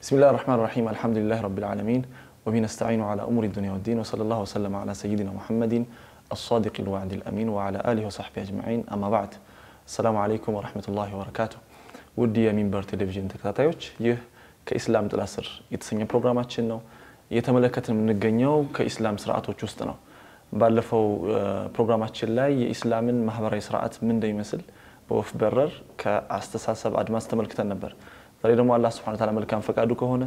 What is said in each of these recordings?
بسم الله الرحمن الرحيم الحمد لله رب العالمين وبه نستعين على أمور الدنيا والدين وصلى الله وسلم على سيدنا محمد الصادق الوعد الأمين وعلى آله وصحبه أجمعين أما بعد السلام عليكم ورحمة الله وبركاته ውድ የሚንበር ቴሌቪዥን ተከታታዮች ይህ ከኢስላም ጥላ ስር የተሰኘ ፕሮግራማችን ነው እየተመለከትን የምንገኘው ከኢስላም ስርዓቶች ውስጥ ነው ባለፈው ፕሮግራማችን ላይ የኢስላምን ማህበራዊ ስርዓት ምን እንደሚመስል በወፍ በረር ከአስተሳሰብ አድማስ ተመልክተን ነበር ዛሬ ደግሞ አላህ ስብሐነ ተዓላ መልካም ፈቃዱ ከሆነ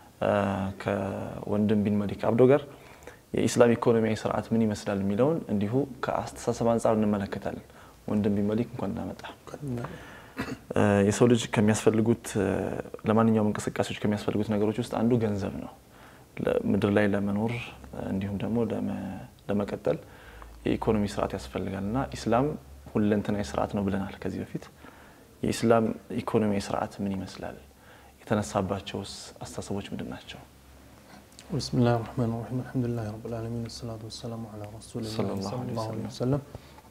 ከወንድም ቢን መሊክ አብዶ ጋር የኢስላም ኢኮኖሚያዊ ስርዓት ምን ይመስላል የሚለውን እንዲሁ ከአስተሳሰብ አንጻር እንመለከታለን ወንድም ቢን መሊክ እንኳን እናመጣ የሰው ልጅ ከሚያስፈልጉት ለማንኛውም እንቅስቃሴዎች ከሚያስፈልጉት ነገሮች ውስጥ አንዱ ገንዘብ ነው ምድር ላይ ለመኖር እንዲሁም ደግሞ ለመቀጠል የኢኮኖሚ ስርዓት ያስፈልጋል እና ኢስላም ሁለንተናዊ ስርዓት ነው ብለናል ከዚህ በፊት የኢስላም ኢኮኖሚያዊ ስርዓት ምን ይመስላል የተነሳባቸውስ አስተሳሰቦች ምንድን ናቸው بسم الله الرحمن الرحيم الحمد لله رب العالمين والصلاة والسلام على رسول الله صلى الله صلى عليه الله عليه وسلم። وسلم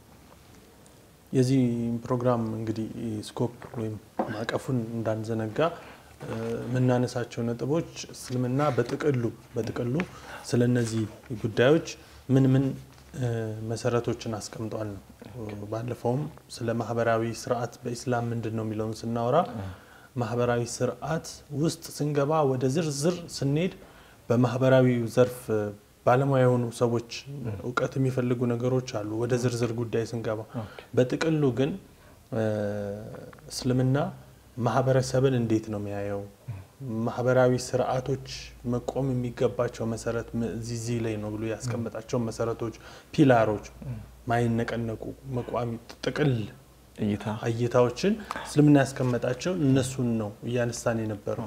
የዚህ ፕሮግራም እንግዲህ ስኮፕ ወይም ማዕቀፉን እንዳንዘነጋ እ፣ የምናነሳቸው ነጥቦች እስልምና በጥቅሉ በጥቅሉ ስለ እነዚህ ጉዳዮች ምን ምን እ፣ መሰረቶችን አስቀምጧል ነው። ባለፈውም ስለ ማህበራዊ ስርዓት በኢስላም ምንድን ነው የሚለውን ስናወራ ማህበራዊ ስርዓት ውስጥ ስንገባ ወደ ዝርዝር ስንሄድ በማህበራዊ ዘርፍ እ፣ ባለሙያ የሆኑ ሰዎች እውቀት የሚፈልጉ ነገሮች አሉ። ወደ ዝርዝር ጉዳይ ስንገባ በጥቅሉ ግን እ፣ እስልምና ማህበረሰብን እንዴት ነው የሚያየው? ማህበራዊ ስርዓቶች መቆም የሚገባቸው መሰረት ም- እዚህ እዚህ ላይ ነው ብሎ ያስቀመጣቸው መሰረቶች፣ ፒላሮች፣ ማይነቀነቁ መቋሚ ጥቅል እይታ እይታዎችን እስልምና ያስቀመጣቸው እነሱን ነው እያነሳን የነበረው።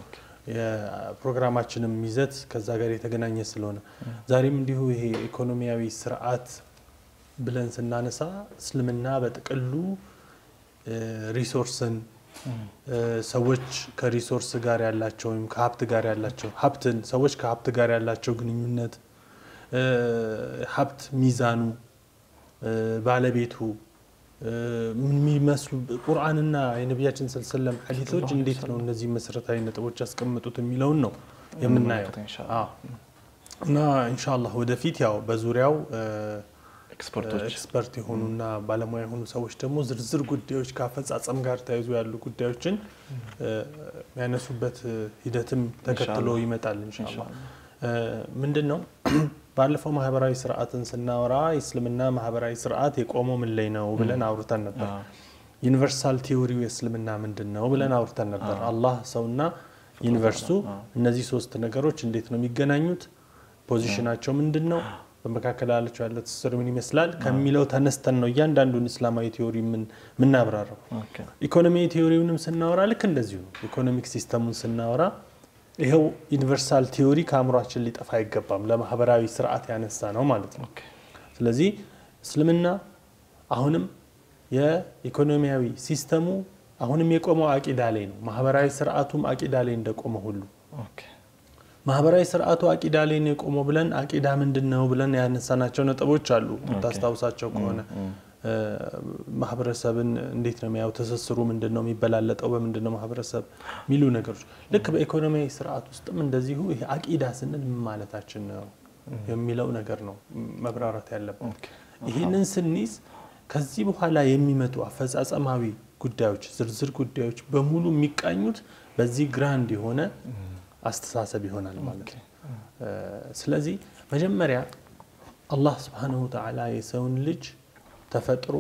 የፕሮግራማችንም ይዘት ከዛ ጋር የተገናኘ ስለሆነ ዛሬም እንዲሁ ይሄ ኢኮኖሚያዊ ስርዓት ብለን ስናነሳ እስልምና በጥቅሉ እ፣ ሪሶርስን እ፣ ሰዎች ከሪሶርስ ጋር ያላቸው ወይም ከሀብት ጋር ያላቸው ሀብትን ሰዎች ከሀብት ጋር ያላቸው ግንኙነት እ፣ ሀብት ሚዛኑ እ፣ ባለቤቱ እ፣ የሚመስሉ ቁርአንና የነቢያችን ስልሰለም ሐዲቶች እንዴት ነው እነዚህ መሰረታዊ ነጥቦች ያስቀምጡት የሚለውን ነው የምናየው እንመለከተው ኢንሻአላህ። አዎ። እና ኢንሻአላህ ወደፊት ያው በዙሪያው እ፣ ኤክስፐርቶች ኤክስፐርት የሆኑና ባለሙያ የሆኑ ሰዎች ደግሞ ዝርዝር ጉዳዮች ከአፈጻጸም ጋር ተያይዞ ያሉ ጉዳዮችን እ፣ የሚያነሱበት እ፣ ሂደትም ተከትሎ ኢንሻአላህ። ይመጣል ኢንሻአላህ። እ፣ ምንድን ነው ባለፈው ማህበራዊ ስርዓትን ስናወራ የእስልምና ማህበራዊ ስርዓት የቆመው ምን ላይ ነው ብለን አውርተን ነበር። አዎ። ዩኒቨርሳል ቲዎሪው የእስልምና ምንድን ነው ብለን አውርተን ነበር። አላህ ሰውና ዩኒቨርሱ እነዚህ ሶስት ነገሮች እንዴት ነው የሚገናኙት? ፖዚሽናቸው ምንድን ነው? በመካከል ያላቸው ያለ ትስስር ምን ይመስላል ከሚለው ተነስተን ነው እያንዳንዱን እስላማዊ ቲዎሪ ምን- የምናብራራው። ኦኬ። ኢኮኖሚ ቲዎሪውንም ስናወራ ልክ እንደዚሁ ነው። ኢኮኖሚክ ሲስተሙን ስናወራ ይኸው ዩኒቨርሳል ቲዎሪ ከአእምሯችን ሊጠፋ አይገባም። ለማህበራዊ ስርዓት ያነሳ ነው ማለት ነው። ኦኬ። ስለዚህ እስልምና አሁንም የኢኮኖሚያዊ ሲስተሙ አሁንም የቆመው አቂዳ ላይ ነው። ማህበራዊ ስርዓቱም አቂዳ ላይ እንደቆመ ሁሉ ኦኬ። ማህበራዊ ስርዓቱ አቂዳ ላይ ነው የቆመው ብለን አቂዳ ምንድን ነው ብለን ያነሳናቸው ነጥቦች አሉ። ታስታውሳቸው ከሆነ እ፣ ማህበረሰብን እንዴት ነው የሚያው ትስስሩ ምንድን ነው የሚበላለጠው በምንድን ነው ማህበረሰብ የሚሉ ነገሮች ልክ በኢኮኖሚያዊ ስርዓት ውስጥም እንደዚሁ ይሄ አቂዳ ስንል ምን ማለታችን ነው የሚለው ነገር ነው መብራራት ያለበት። ኦኬ። ይህንን ስንይዝ ከዚህ በኋላ የሚመጡ አፈጻጸማዊ ጉዳዮች ዝርዝር ጉዳዮች በሙሉ የሚቃኙት በዚህ ግራንድ የሆነ አስተሳሰብ ይሆናል ማለት ነው። እ፣ ስለዚህ መጀመሪያ አላህ ስብሓነሁ ወተዓላ የሰውን ልጅ ተፈጥሮ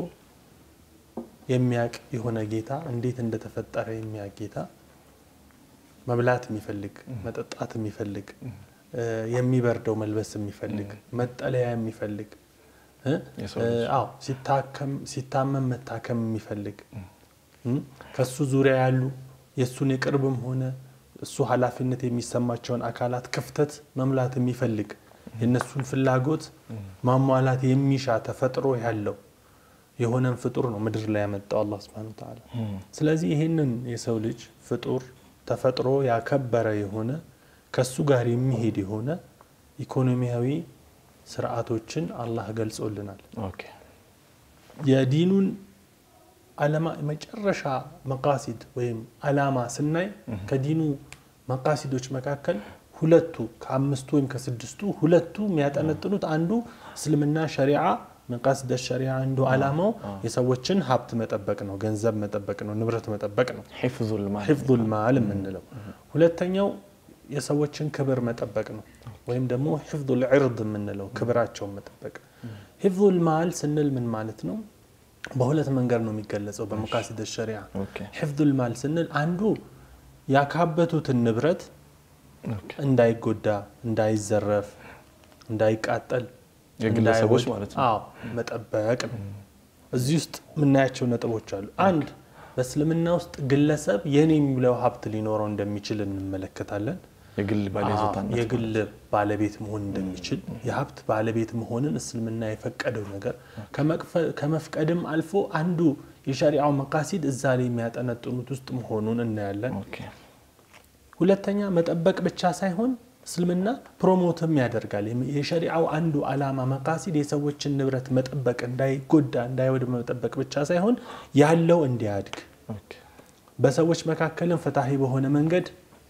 የሚያቅ የሆነ ጌታ እንዴት እንደተፈጠረ የሚያቅ ጌታ መብላት የሚፈልግ መጠጣት የሚፈልግ እ፣ የሚበርደው መልበስ የሚፈልግ መጠለያ የሚፈልግ እ፣ የሰው እ፣ ልጅ። አዎ ሲታከም ሲታመም መታከም የሚፈልግ እም፣ ከሱ ዙሪያ ያሉ የእሱን የቅርብም ሆነ እሱ ኃላፊነት የሚሰማቸውን አካላት ክፍተት መምላት የሚፈልግ የእነሱን ፍላጎት ማሟላት የሚሻ ተፈጥሮ ያለው የሆነን ፍጡር ነው ምድር ላይ ያመጣው አላህ ሱብሓነሁ ወተዓላ። ስለዚህ ይህንን የሰው ልጅ ፍጡር ተፈጥሮ ያከበረ የሆነ ከሱ ጋር የሚሄድ የሆነ ኢኮኖሚያዊ ስርዓቶችን አላህ ገልጾልናል። ኦኬ። የዲኑን አለማ መጨረሻ መቃሲድ ወይም አላማ ስናይ ከዲኑ መቃሲዶች መካከል ሁለቱ ከአምስቱ ወይም ከስድስቱ ሁለቱ የሚያጠነጥኑት አንዱ እስልምና ሸሪዓ መቃሲደ ሸሪዓ አንዱ ዓላማው የሰዎችን ሀብት መጠበቅ ነው፣ ገንዘብ መጠበቅ ነው፣ ንብረት መጠበቅ ነው። ሒፍዙል ማል ሒፍዙል ማል የምንለው ሁለተኛው የሰዎችን ክብር መጠበቅ ነው፣ ወይም ደግሞ ሒፍዙል ዒርድ የምንለው ክብራቸውን መጠበቅ። ሒፍዙል ማል ስንል ምን ማለት ነው? በሁለት መንገድ ነው የሚገለጸው በመቃሲደ ሸሪዓ። ኦኬ ሒፍዙል ማል ስንል አንዱ ያካበቱትን ንብረት ኦኬ እንዳይጎዳ፣ እንዳይዘረፍ፣ እንዳይቃጠል የግለሰቦች እንዳይወድ- ማለት ነው። አዎ መጠበቅ ነው። እዚህ ውስጥ የምናያቸው ነጥቦች አሉ። አንድ በእስልምና ውስጥ ግለሰብ የኔ የሚለው ሀብት ሊኖረው እንደሚችል እንመለከታለን። የግል ባለይዞታነት አዎ፣ የግል ባለቤት መሆን እንደሚችል የሀብት ባለቤት መሆንን እስልምና የፈቀደው ነገር ከመቅፈ- ከመፍቀድም አልፎ አንዱ የሸሪዓው መቃሲድ እዛ ላይ የሚያጠነጥኑት ውስጥ መሆኑን እናያለን። ኦኬ ሁለተኛ መጠበቅ ብቻ ሳይሆን እስልምና ፕሮሞትም ያደርጋል። የሸሪዓው አንዱ ዓላማ መቃሲድ የሰዎችን ንብረት መጠበቅ፣ እንዳይጎዳ እንዳይወድም መጠበቅ ብቻ ሳይሆን ያለው እንዲያድግ ኦኬ በሰዎች መካከልም ፍትሐዊ በሆነ መንገድ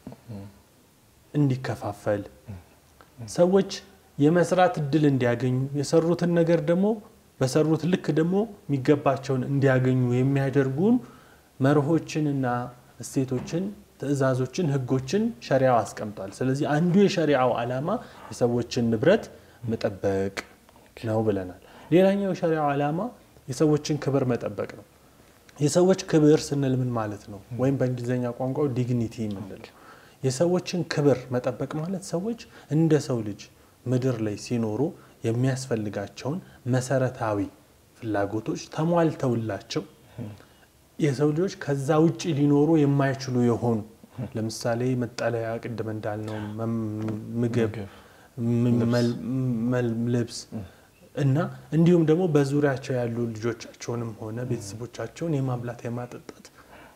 እንዲከፋፈል ሰዎች የመስራት እድል እንዲያገኙ የሰሩትን ነገር ደግሞ በሰሩት ልክ ደግሞ የሚገባቸውን እንዲያገኙ የሚያደርጉን መርሆችንና እሴቶችን፣ ትዕዛዞችን፣ ህጎችን ሸሪዓው አስቀምጧል። ስለዚህ አንዱ የሸሪዓው ዓላማ የሰዎችን ንብረት መጠበቅ ነው ብለናል። ሌላኛው የሸሪዓው ዓላማ የሰዎችን ክብር መጠበቅ ነው። የሰዎች ክብር ስንል ምን ማለት ነው? ወይም በእንግሊዝኛ ቋንቋው ዲግኒቲ የምንለው የሰዎችን ክብር መጠበቅ ማለት ሰዎች እንደ ሰው ልጅ ምድር ላይ ሲኖሩ የሚያስፈልጋቸውን መሰረታዊ ፍላጎቶች ተሟልተውላቸው የሰው ልጆች ከዛ ውጭ ሊኖሩ የማይችሉ የሆኑ ለምሳሌ መጠለያ፣ ቅድም እንዳልነው መም- ምግብ፣ ም- መል- መል- ልብስ እና እንዲሁም ደግሞ በዙሪያቸው ያሉ ልጆቻቸውንም ሆነ ቤተሰቦቻቸውን የማብላት የማጠጣት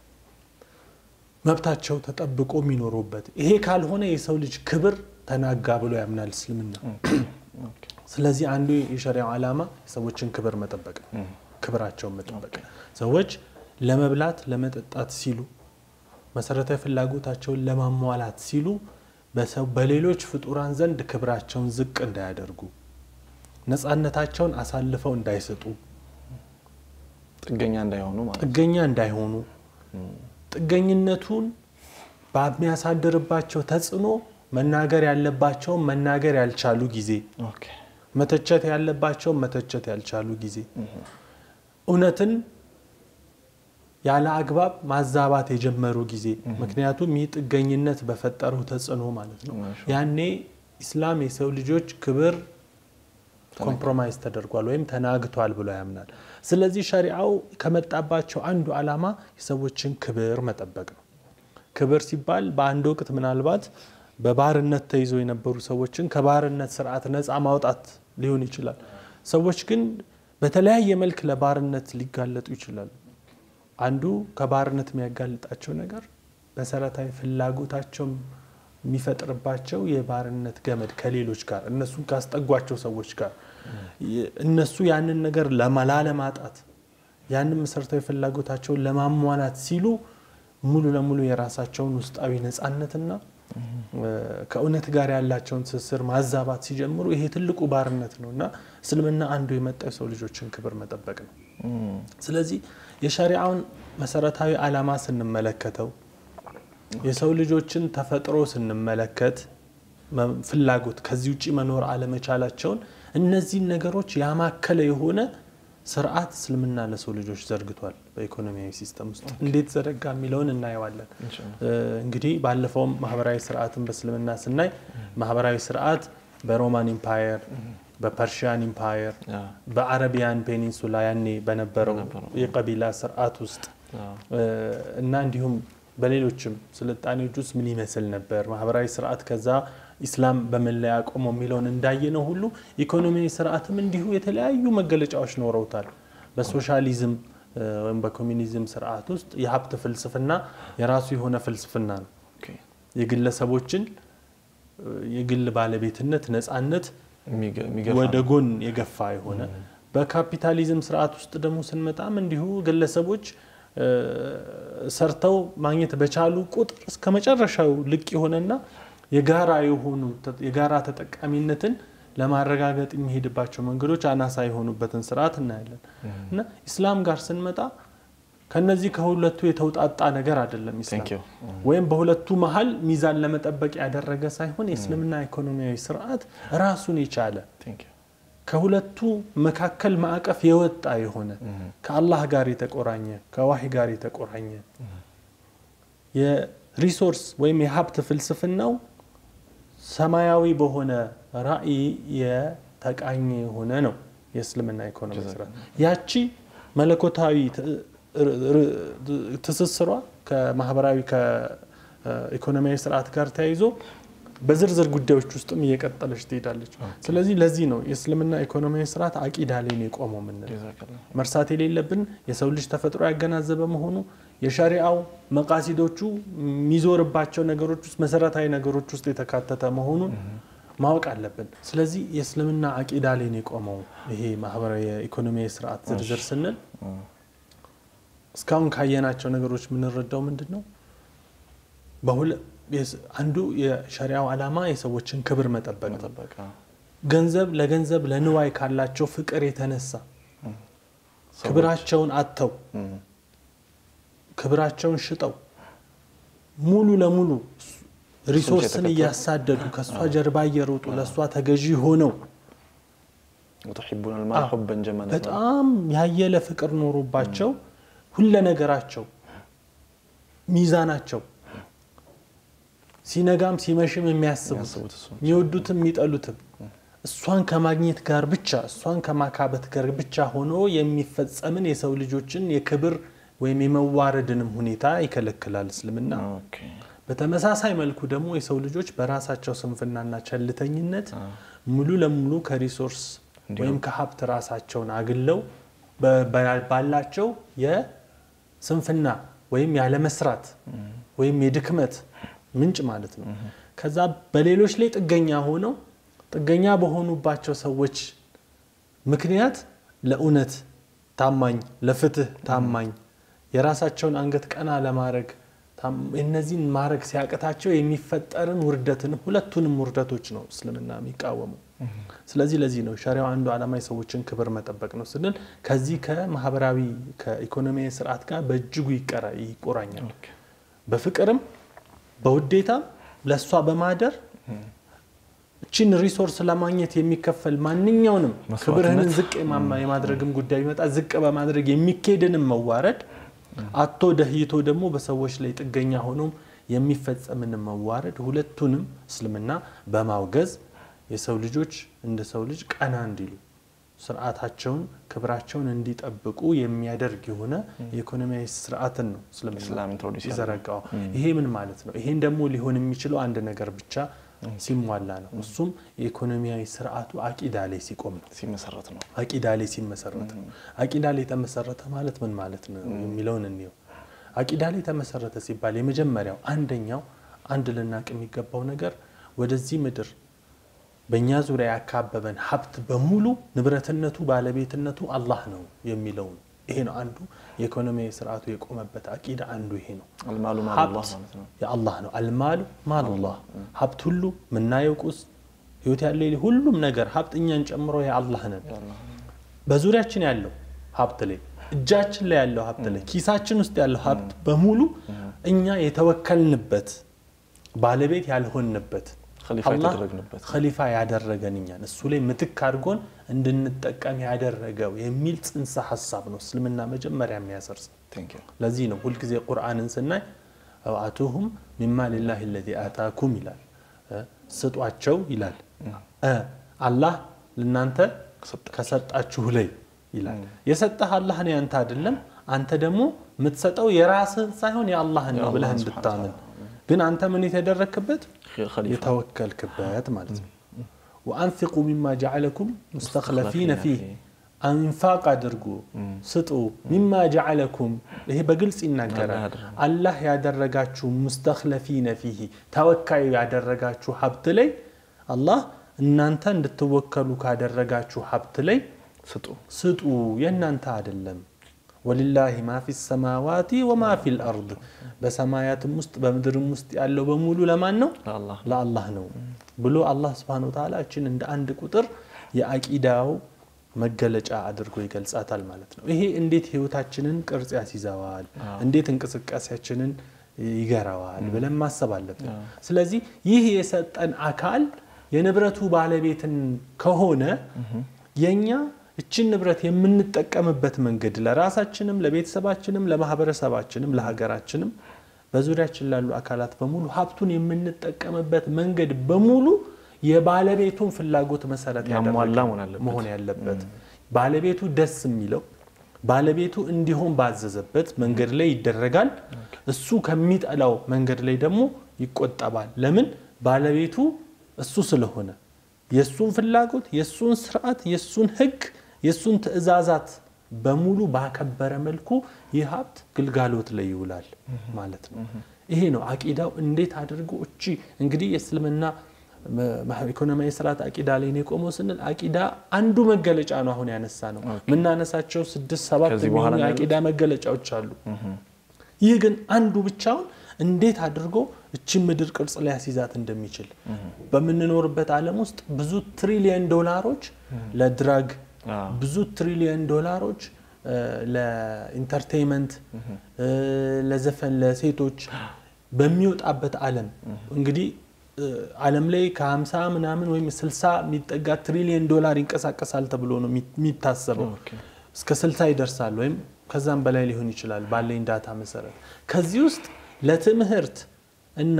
መብታቸው ተጠብቆ የሚኖሩበት ይሄ ካልሆነ የሰው ልጅ ክብር ተናጋ ብሎ ያምናል እስልምና። ኦኬ ስለዚህ አንዱ የሸሪዓው ዓላማ የሰዎችን ክብር መጠበቅ ነው። ክብራቸውን መጠበቅ ሰዎች ለመብላት ለመጠጣት ሲሉ መሰረታዊ ፍላጎታቸውን ለማሟላት ሲሉ በሰው በሌሎች ፍጡራን ዘንድ ክብራቸውን ዝቅ እንዳያደርጉ ነፃነታቸውን አሳልፈው እንዳይሰጡ ጥገኛ እንዳይሆኑ ማለት ነው። ጥገኛ እንዳይሆኑ ጥገኝነቱን በሚያሳድርባቸው ተጽዕኖ መናገር ያለባቸውን መናገር ያልቻሉ ጊዜ ኦኬ መተቸት ያለባቸውን መተቸት ያልቻሉ ጊዜ እውነትን ያለ አግባብ ማዛባት የጀመሩ ጊዜ ምክንያቱም ይህ ጥገኝነት በፈጠረው ተጽዕኖ ማለት ነው። ማሻ ያኔ ኢስላም የሰው ልጆች ክብር ኮምፕሮማይዝ ተደርጓል ወይም ተናግቷል ብሎ ያምናል። ስለዚህ ሸሪዓው ከመጣባቸው አንዱ ዓላማ የሰዎችን ክብር መጠበቅ ነው። ክብር ሲባል በአንድ ወቅት ምናልባት በባርነት ተይዘው የነበሩ ሰዎችን ከባርነት ስርዓት ነፃ ማውጣት ሊሆን ይችላል። ሰዎች ግን በተለያየ መልክ ለባርነት ሊጋለጡ ይችላሉ። አንዱ ከባርነት የሚያጋልጣቸው ነገር መሰረታዊ ፍላጎታቸው የሚፈጥርባቸው የባርነት ገመድ ከሌሎች ጋር እነሱን ካስጠጓቸው ሰዎች ጋር እነሱ ያንን ነገር ለማ- ላለማጣት ያንን መሰረታዊ ፍላጎታቸውን ለማሟላት ሲሉ ሙሉ ለሙሉ የራሳቸውን ውስጣዊ ነፃነትና ከእውነት ጋር ያላቸውን ትስስር ማዛባት ሲጀምሩ ይሄ ትልቁ ባርነት ነው እና እስልምና አንዱ የመጣው የሰው ልጆችን ክብር መጠበቅ ነው። ስለዚህ የሸሪዓውን መሰረታዊ ዓላማ ስንመለከተው የሰው ልጆችን ተፈጥሮ ስንመለከት መ- ፍላጎት ከዚህ ውጭ መኖር አለመቻላቸውን እነዚህን ነገሮች ያማከለ የሆነ ስርዓት እስልምና ለሰው ልጆች ዘርግቷል። በኢኮኖሚያዊ ሲስተም ውስጥ እንዴት ዘረጋ የሚለውን እናየዋለን። እ፣ እንግዲህ ባለፈውም ማህበራዊ ስርዓትን በእስልምና ስናይ ማህበራዊ ስርዓት በሮማን ኢምፓየር፣ በፐርሺያን ኢምፓየር፣ ያ፣ በአረቢያን ፔኒንሱላ ያኔ በነበረው በነበረው። የቀቢላ ስርዓት ውስጥ ያ፣ እ፣ እና እንዲሁም በሌሎችም ስልጣኔዎች ውስጥ ምን ይመስል ነበር ማህበራዊ ስርዓት ከዛ ኢስላም በምን ላይ ያቆመው የሚለውን እንዳየነው ሁሉ ኢኮኖሚያዊ ስርዓትም እንዲሁ የተለያዩ መገለጫዎች ኖረውታል። በሶሻሊዝም እ፣ ወይም በኮሚኒዝም ስርዓት ውስጥ የሀብት ፍልስፍና የራሱ የሆነ ፍልስፍና ነው። ኦኬ። የግለሰቦችን እ፣ የግል ባለቤትነት ነፃነት የሚገ- የሚገፋ ወደ ነው። ጎን የገፋ የሆነ በካፒታሊዝም ስርዓት ውስጥ ደግሞ ስንመጣም እንዲሁ ግለሰቦች ሰርተው ማግኘት በቻሉ ቁጥር እስከ መጨረሻው ልቅ የሆነና የጋራ የሆኑ የጋራ ተጠቃሚነትን ለማረጋገጥ የሚሄድባቸው መንገዶች አናሳ የሆኑበትን ስርዓት እናያለን እና ኢስላም ጋር ስንመጣ ከነዚህ ከሁለቱ የተውጣጣ ነገር አይደለም ኢስላም Thank you. ወይም በሁለቱ መሀል ሚዛን ለመጠበቅ ያደረገ ሳይሆን የእስልምና ኢኮኖሚያዊ ስርዓት ራሱን የቻለ Thank you. ከሁለቱ መካከል ማዕቀፍ የወጣ የሆነ ከአላህ ጋር የተቆራኘ ከዋሂ ጋር የተቆራኘ የሪሶርስ ወይም የሀብት ፍልስፍናው ሰማያዊ በሆነ ራዕይ የተቃኘ የሆነ ነው የእስልምና ኢኮኖሚ ስርዓት። ያቺ መለኮታዊ ት- ር- ር- ትስስሯ ከማህበራዊ ከኢኮኖሚያዊ ስርዓት ጋር ተያይዞ በዝርዝር ጉዳዮች ውስጥም እየቀጠለች ትሄዳለች። ስለዚህ ለዚህ ነው የእስልምና ኢኮኖሚያዊ ስርዓት አቂዳ ላይ ነው የቆመው የምንለው። ጀዛከላህ። መርሳት የሌለብን የሰው ልጅ ተፈጥሮ ያገናዘበ መሆኑ የሸሪአው መቃሲዶቹ የሚዞርባቸው ነገሮች ውስጥ መሰረታዊ ነገሮች ውስጥ የተካተተ መሆኑን ማወቅ አለብን። ስለዚህ የእስልምና አቂዳ ላይ ነው የቆመው ይሄ ማህበራዊ የኢኮኖሚያዊ ስርዓት ዝርዝር ስንል እስካሁን ካየናቸው ነገሮች የምንረዳው ምንድን ነው? በሁለ- የስ- አንዱ የሸሪአው ዓላማ የሰዎችን ክብር መጠበቅ ነው። መጠበቅ አዎ። ገንዘብ ለገንዘብ ለንዋይ ካላቸው ፍቅር የተነሳ ክብራቸውን አጥተው እም፣ ክብራቸውን ሽጠው ሙሉ ለሙሉ ሪሶርስን የተከተሉ። እያሳደዱ ከእሷ ጀርባ እየሮጡ ለእሷ ተገዢ ሆነው ወቱሒቡነ አልማል አዎ። ሑበን ጀመላ በጣም ያየለ ፍቅር ኖሮባቸው ሁለ ነገራቸው ሚዛናቸው ሲነጋም ሲመሽም የሚያስቡት የሚያስቡት እሱ ነው። የሚወዱትም የሚጠሉትም እሷን ከማግኘት ጋር ብቻ እሷን ከማካበት ጋር ብቻ ሆኖ የሚፈጸምን የሰው ልጆችን የክብር ወይም የመዋረድንም ሁኔታ ይከለክላል እስልምና። ኦኬ። በተመሳሳይ መልኩ ደግሞ የሰው ልጆች በራሳቸው ስንፍናና ቸልተኝነት ሙሉ ለሙሉ ከሪሶርስ ወይም ከሀብት ራሳቸውን አግለው በ- በ- ባላቸው የስንፍና ወይም ያለመስራት ወይም የድክመት ምንጭ ማለት ነው። ከዛ በሌሎች ላይ ጥገኛ ሆነው ጥገኛ በሆኑባቸው ሰዎች ምክንያት ለእውነት ታማኝ፣ ለፍትህ ታማኝ፣ የራሳቸውን አንገት ቀና ለማድረግ ታም- እነዚህን ማድረግ ሲያቅታቸው የሚፈጠርን ውርደትንም ሁለቱንም ውርደቶች ነው እስልምና የሚቃወመው። ስለዚህ ለዚህ ነው ሸሪያው አንዱ ዓላማ የሰዎችን ክብር መጠበቅ ነው ስንል ከዚህ ከማህበራዊ ከኢኮኖሚያዊ ስርዓት ጋር በእጅጉ ይቀራ- ይቆራኛል። በፍቅርም በውዴታም ለእሷ በማደር እችን ሪሶርስ ለማግኘት የሚከፈል ማንኛውንም መስዋዕትነት። ክብርህንን ዝቅ የማማ- የማድረግም ጉዳይ ቢመጣ ዝቅ በማድረግ የሚኬድንም መዋረድ አቶ ደህይቶ ደግሞ በሰዎች ላይ ጥገኛ ሆኖም የሚፈጸምንም መዋረድ ሁለቱንም እስልምና በማውገዝ የሰው ልጆች እንደ ሰው ልጅ ቀና እንዲሉ ስርዓታቸውን ክብራቸውን እንዲጠብቁ የሚያደርግ የሆነ የኢኮኖሚያዊ ስርዓትን ነው እስልምና ኢስላም ኢንትሮዲውስ ይዘረጋው። ይሄ ምን ማለት ነው? ይሄን ደግሞ ሊሆን የሚችለው አንድ ነገር ብቻ ሲሟላ ነው። እሱም የኢኮኖሚያዊ ስርዓቱ አቂዳ ላይ ሲቆም ነው። ሲመሰረት ነው። አቂዳ ላይ ሲመሰረት ነው። አቂዳ ላይ የተመሰረተ ማለት ምን ማለት ነው የሚለውን እንየው። አቂዳ ላይ የተመሰረተ ሲባል የመጀመሪያው አንደኛው አንድ ልናቅ የሚገባው ነገር ወደዚህ ምድር በእኛ ዙሪያ ያካበበን ሀብት በሙሉ ንብረትነቱ ባለቤትነቱ አላህ ነው የሚለውን ይሄ ነው አንዱ የኢኮኖሚያዊ ስርዓቱ የቆመበት አቂዳ አንዱ ይሄ ነው። አልማሉ ማሉላህ ሀብት ማለት ነው። የአላህ ነው። አልማሉ ማሉላህ ሀብት ሁሉ ምናየው ቁስ ህይወት ያለ የሌለ ሁሉም ነገር ሀብት እኛን ጨምሮ የአላህ ነን። ያላህ በዙሪያችን ያለው ሀብት ላይ እጃችን ላይ ያለው ሀብት ላይ ኪሳችን ውስጥ ያለው ሀብት በሙሉ እኛ የተወከልንበት ባለቤት ያልሆንበት ኸሊፋ አላህ የተደረግንበት ኸሊፋ ያደረገን እኛን እሱ ላይ ምትክ አድርጎን እንድንጠቀም ያደረገው የሚል ጽንሰ ሀሳብ ነው እስልምና መጀመሪያ የሚያሰርጽ ቴንክ ዩ ለዚህ ነው ሁልጊዜ ቁርአንን ስናይ አውአቱሁም ሚማ ሊላህ ለዚ አታኩም ይላል እ ስጧቸው ይላል እ አላህ ልናንተ ከሰጣችሁ ላይ ይላል የሰጠህ አላህ ነው ያንተ አይደለም አንተ ደግሞ የምትሰጠው የራስህን ሳይሆን የአላህን ነው ብለህ የአላህን እንድታምን ግን አንተ ምን የተደረክበት ኸሊፋ የተወከልክበት ማለት ነው ወአንፊቁ ሚማ ጀዓለኩም ሙስተክለፊነ ፊህ አንፋቅ አድርጉ ስጡ ሚማ ጀዓለኩም ይሄ በግልጽ ይናገራል ያደረገው። አላህ ያደረጋችሁ ሙስተክለፊነ ፊህ ተወካዩ ያደረጋችሁ ሀብት ላይ አላህ እናንተ እንድትወከሉ ካደረጋችሁ ሀብት ላይ ስጡ ስጡ የእናንተ አይደለም ወሊላሂ ማ ፊ ሰማዋቲ ወማ ፊ ልአርድ በሰማያትም ውስጥ በምድርም ውስጥ ያለው በሙሉ ለማን ነው? ለአላህ ለአላህ ነው ብሎ አላህ ስብሐነሁ ወተዓላ እችን እንደ አንድ ቁጥር የአቂዳው መገለጫ አድርጎ ይገልጻታል ማለት ነው። ይሄ እንዴት ህይወታችንን ቅርጽ ያስይዘዋል፣ እንዴት እንቅስቃሴያችንን ይገራዋል ብለን ማሰብ አለብን። ስለዚህ ይህ የሰጠን አካል የንብረቱ ባለቤትን ከሆነ የኛ እችን ንብረት የምንጠቀምበት መንገድ ለራሳችንም፣ ለቤተሰባችንም፣ ለማህበረሰባችንም፣ ለሀገራችንም በዙሪያችን ላሉ አካላት በሙሉ ሀብቱን የምንጠቀምበት መንገድ በሙሉ የባለቤቱን ፍላጎት መሰረት ያሟላ ያደረገ መሆን አለበት። መሆን ያለበት ባለቤቱ ደስ የሚለው ባለቤቱ እንዲሆን ባዘዘበት መንገድ ላይ ይደረጋል። እሱ ከሚጠላው መንገድ ላይ ደግሞ ይቆጠባል። ለምን? ባለቤቱ እሱ ስለሆነ የእሱን ፍላጎት፣ የእሱን ስርዓት፣ የእሱን ህግ፣ የእሱን ትዕዛዛት በሙሉ ባከበረ መልኩ ይህ ሀብት ግልጋሎት ላይ ይውላል ማለት ነው። ይሄ ነው አቂዳው። እንዴት አድርጎ እቺ እንግዲህ የእስልምና ኢኮኖሚያዊ ስርዓት አቂዳ ላይ ነው የቆመው ስንል አቂዳ አንዱ መገለጫ ነው። አሁን ያነሳ ነው የምናነሳቸው ስድስት ሰባት ከዚህ በኋላ የሚሆኑ የአቂዳ መገለጫዎች አሉ። ይህ ግን አንዱ ብቻውን እንዴት አድርጎ እችን ምድር ቅርጽ ሊያስይዛት እንደሚችል በምንኖርበት ዓለም ውስጥ ብዙ ትሪሊየን ዶላሮች ለድራግ አዎ። ብዙ ትሪሊየን ዶላሮች ለኢንተርቴይንመንት ለዘፈን ለሴቶች በሚወጣበት ዓለም እንግዲህ ዓለም ላይ ከ50 ምናምን ወይም 60 የሚጠጋ ትሪሊየን ዶላር ይንቀሳቀሳል ተብሎ ነው የሚታሰበው። ኦኬ። እስከ 60 ይደርሳል ወይም ከዛም በላይ ሊሆን ይችላል ባለኝ ዳታ መሰረት። ከዚህ ውስጥ ለትምህርት እና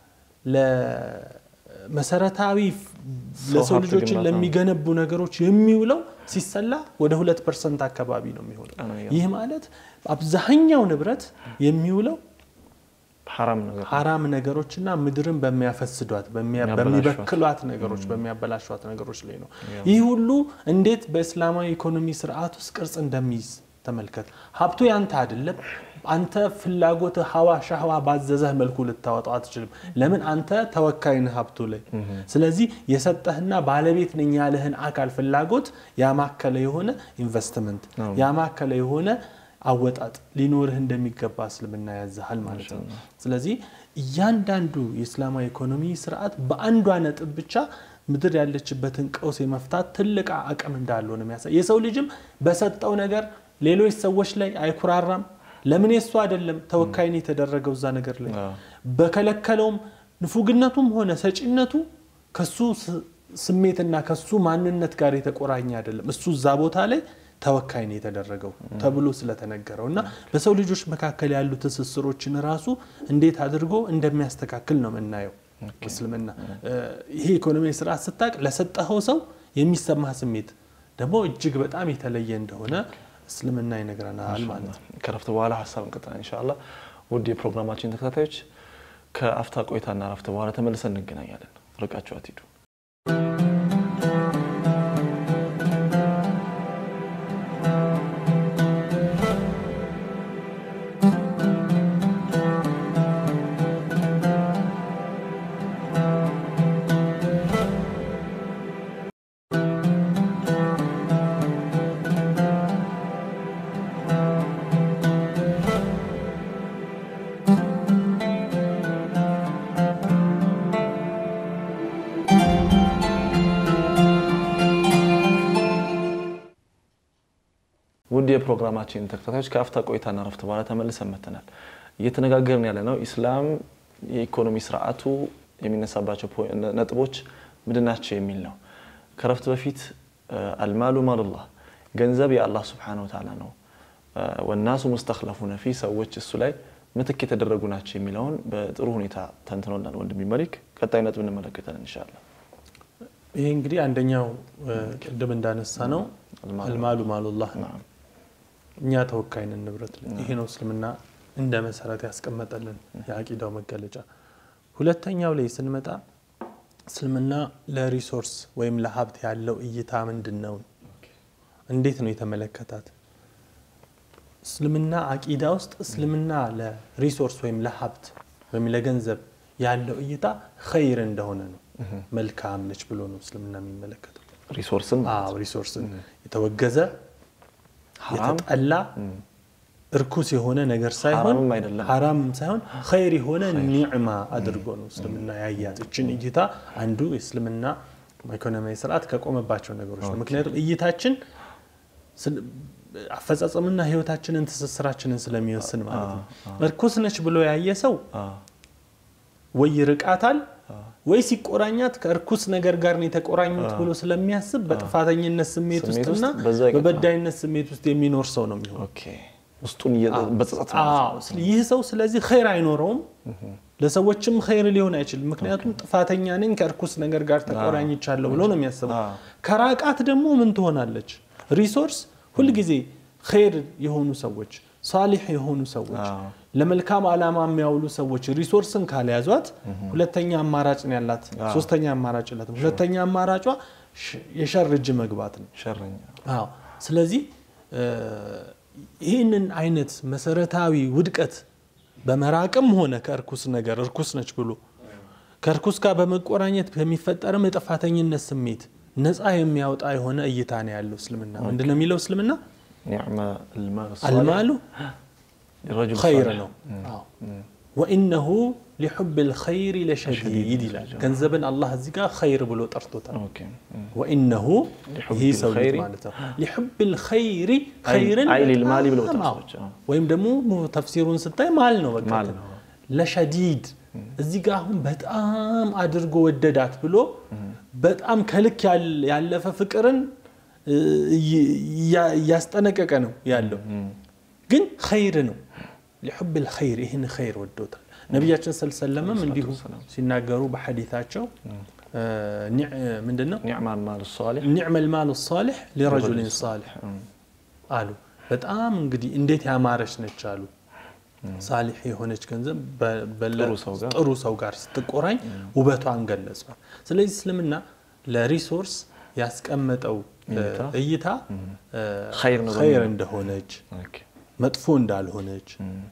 ለመሰረታዊ ለሰው ሀብት ልጆችን ግንባታ ነው። ለሚገነቡ ነገሮች የሚውለው ሲሰላ ወደ ሁለት ፐርሰንት አካባቢ ነው የሚሆነው። በጣም ነው ይህ ማለት አብዛኛው ንብረት የሚውለው ሐራም ነገር ሀራም ነገሮችና ምድርን በሚያፈስዷት በሚያ- የሚያበላሿት። በሚበክሏት ነገሮች በሚያበላሿት ነገሮች ላይ ነው። ይህ ሁሉ እንዴት በእስላማዊ ኢኮኖሚ ስርዓት ውስጥ ቅርጽ እንደሚይዝ ተመልከት። ሀብቱ ያንተ አይደለም። አንተ ፍላጎት ሀዋ ሻህዋ ባዘዘህ መልኩ ልታወጣው አትችልም። ለምን? አንተ ተወካይ ነህ ሀብቱ ላይ። ስለዚህ የሰጠህና ባለቤት ነኝ ያለህን አካል ፍላጎት ያማከለ የሆነ ኢንቨስትመንት አዎ። ያማከለ የሆነ አወጣጥ ሊኖርህ እንደሚገባ እስልምና ያዝሃል ማለት ነው። ስለዚህ እያንዳንዱ የእስላማዊ ኢኮኖሚ ስርዓት በአንዷ ነጥብ ብቻ ምድር ያለችበትን ቀውስ የመፍታት ትልቅ አቅም እንዳለው ነው የሚያሳይ። የሰው ልጅም በሰጠው ነገር ሌሎች ሰዎች ላይ አይኩራራም። ለምን የሱ አይደለም ተወካይ ነው የተደረገው እዛ ነገር ላይ አዎ። በከለከለውም ንፉግነቱም ሆነ ሰጪነቱ ከሱ ስ- ስሜትና ከሱ ማንነት ጋር የተቆራኘ አይደለም። እሱ እዛ ቦታ ላይ ተወካይ ነው የተደረገው ተብሎ ስለተነገረው እና በሰው ልጆች መካከል ያሉ ትስስሮችን ራሱ እንዴት አድርጎ እንደሚያስተካክል ነው የምናየው። እስልምና እ፣ ይሄ ኢኮኖሚ ስርዓት ስታቅ ለሰጠኸው ሰው የሚሰማህ ስሜት ደግሞ እጅግ በጣም የተለየ እንደሆነ እስልምና ይነግረናል ማለት ነው። ከረፍት በኋላ ሀሳብ እንቀጥላለን ኢንሻአላህ። ውድ የፕሮግራማችን ተከታታዮች ከአፍታ ቆይታና ረፍት በኋላ ተመልሰን እንገናኛለን። ርቃችሁ አትሂዱ። ውድ የፕሮግራማችን ተከታታዮች ከአፍታ ቆይታና ረፍት በኋላ ተመልሰን መጥተናል። እየተነጋገርን ያለ ነው ኢስላም የኢኮኖሚ ስርዓቱ የሚነሳባቸው ፖ- ነጥቦች ምንድን ናቸው የሚል ነው። ከረፍት በፊት አልማሉ ማሉላህ ገንዘብ የአላህ ስብሓነ ወተዓላ ነው። ወናሱ ሙስተክለፉነ ፊ ሰዎች እሱ ላይ ምትክ የተደረጉ ናቸው የሚለውን በጥሩ ሁኔታ ተንትኖላል ወንድም መሊክ። ቀጣይ ነጥብ እንመለከታለን ኢንሻአላህ። ይሄ እንግዲህ አንደኛው እ፣ ቅድም እንዳነሳ ነው አልማሉ ማሉላህ ነው። ናም። እኛ ተወካይ ነን ንብረት ላይ። ይሄ ነው እስልምና እንደ መሰረት ያስቀመጠልን የአቂዳው መገለጫ። ሁለተኛው ላይ ስንመጣ እስልምና ለሪሶርስ ወይም ለሀብት ያለው እይታ ምንድን ነው? እንዴት ነው የተመለከታት? እስልምና አቂዳ ውስጥ እስልምና ለሪሶርስ ወይም ለሀብት ወይም ለገንዘብ ያለው እይታ ኸይር እንደሆነ ነው፣ መልካም ነች ብሎ ነው እስልምና የሚመለከተው። ሪሶርስን አዎ ሪሶርስን የተወገዘ ሐራም የተጠላ እርኩስ የሆነ ነገር ሳይሆን ሐራምም አይደለም። ሐራምም ሳይሆን ኸይር የሆነ ኒዕማ አድርጎ ነው እስልምና ያያት። እችን እይታ አንዱ የእስልምና ኢኮኖሚያዊ ስርዓት ከቆመባቸው ነገሮች ነው። ምክንያቱም እይታችን ስለ- አፈጻጸምና ህይወታችንን ትስስራችንን ስለሚወስን ማለት ነው። እርኩስ ነች ብሎ ያየ ሰው አዎ፣ ወይ ይርቃታል ወይ ሲቆራኛት ከእርኩስ ነገር ጋር ነው የተቆራኙት ብሎ ስለሚያስብ በጥፋተኝነት ስሜት ስሜት ውስጥና ውስጥ በዛ ይቀጥላል። በበዳይነት ስሜት ውስጥ የሚኖር ሰው ነው የሚሆነው። ኦኬ። ውስጡን እየ- በጸጸት ማለት ነው። አዎ፣ ስለ- ይህ ሰው ስለዚህ ኸይር አይኖረውም፣ ለሰዎችም ኸይር ሊሆን አይችልም። ምክንያቱም ጥፋተኛ ነኝ ከእርኩስ ነገር ጋር ተቆራኝቻለሁ ብሎ ነው የሚያስበው። አዎ። ከራቃት ደግሞ ምን ትሆናለች? ሪሶርስ ሁልጊዜ ኸይር የሆኑ ሰዎች፣ ሳሊሕ የሆኑ ሰዎች፣ አዎ። ለመልካም ዓላማ የሚያውሉ ሰዎች ሪሶርስን ካልያዟት ሁለተኛ አማራጭ ነው ያላት። ሶስተኛ አማራጭ የላትም። ሁለተኛ አማራጯ ሽ- የሸር እጅ መግባት ነው። ሸረኛ አዎ ስለዚህ እ፣ ይህንን አይነት መሰረታዊ ውድቀት በመራቅም ሆነ ከእርኩስ ነገር እርኩስ ነች ብሎ ከእርኩስ ጋር በመቆራኘት በሚፈጠርም የጥፋተኝነት ስሜት ነፃ የሚያወጣ የሆነ እይታ ነው ያለው እስልምና። ምንድን ነው የሚለው እስልምና? ኒዕመ አልማል አልማሉ ረጁል ኸይር ሳሊሕ። ነው። አዎ። ወኢነሁ ሊሑብ ልኸይር ለሸዲድ ይላል። ገንዘብን አላህ እዚህ ጋር ኸይር ብሎ ጠርቶታል። ኦኬ። ወኢነሁ ሊሑብ ይህ ሰው ልጅ ልኸይሪ ማለት ነው ሊሑብ ልኸይሪ ኸይርን አይ ሊልማሊ ብለው በጣም ጠሩ አዎ። ሰዎች። አዎ። ወይም ደግሞ ተፍሲሩን ስታይ ማል ነው በቃ ማል ነው። ለሸዲድ እዚህ ጋር አሁን በጣም አድርጎ ወደዳት ብሎ በጣም ከልክ ያል- ያለፈ ፍቅርን እ፣ እያ- እያስጠነቀቀ ነው ያለው ግን ኸይር ነው ሊሑብ ልኸይር ይህን ኸይር ወዶታል ነቢያችን ሰለላም እንዲሁ ሲናገሩ በሐዲታቸው እ፣ ኒዕ- ምንድን ነው ኒዕመ አልማል ሳሊሕ ኒዕመ ልማሉ ሳሊሕ ሊረጁልን ሳሊሕ አሉ። በጣም እንግዲህ እንዴት ያማረች ነች አሉ። ሳሊሕ የሆነች ገንዘብ በ- በለ- ጥሩ ሰው ጋር ጥሩ ሰው ጋር ስትቆራኝ ውበቷን ገለጿል። ስለዚህ እስልምና ለሪሶርስ ያስቀመጠው እ፣ እይታ እይታ እ፣ ኸይር ነው ኸይር በሚለው። እንደሆነች ኦኬ። መጥፎ እንዳልሆነች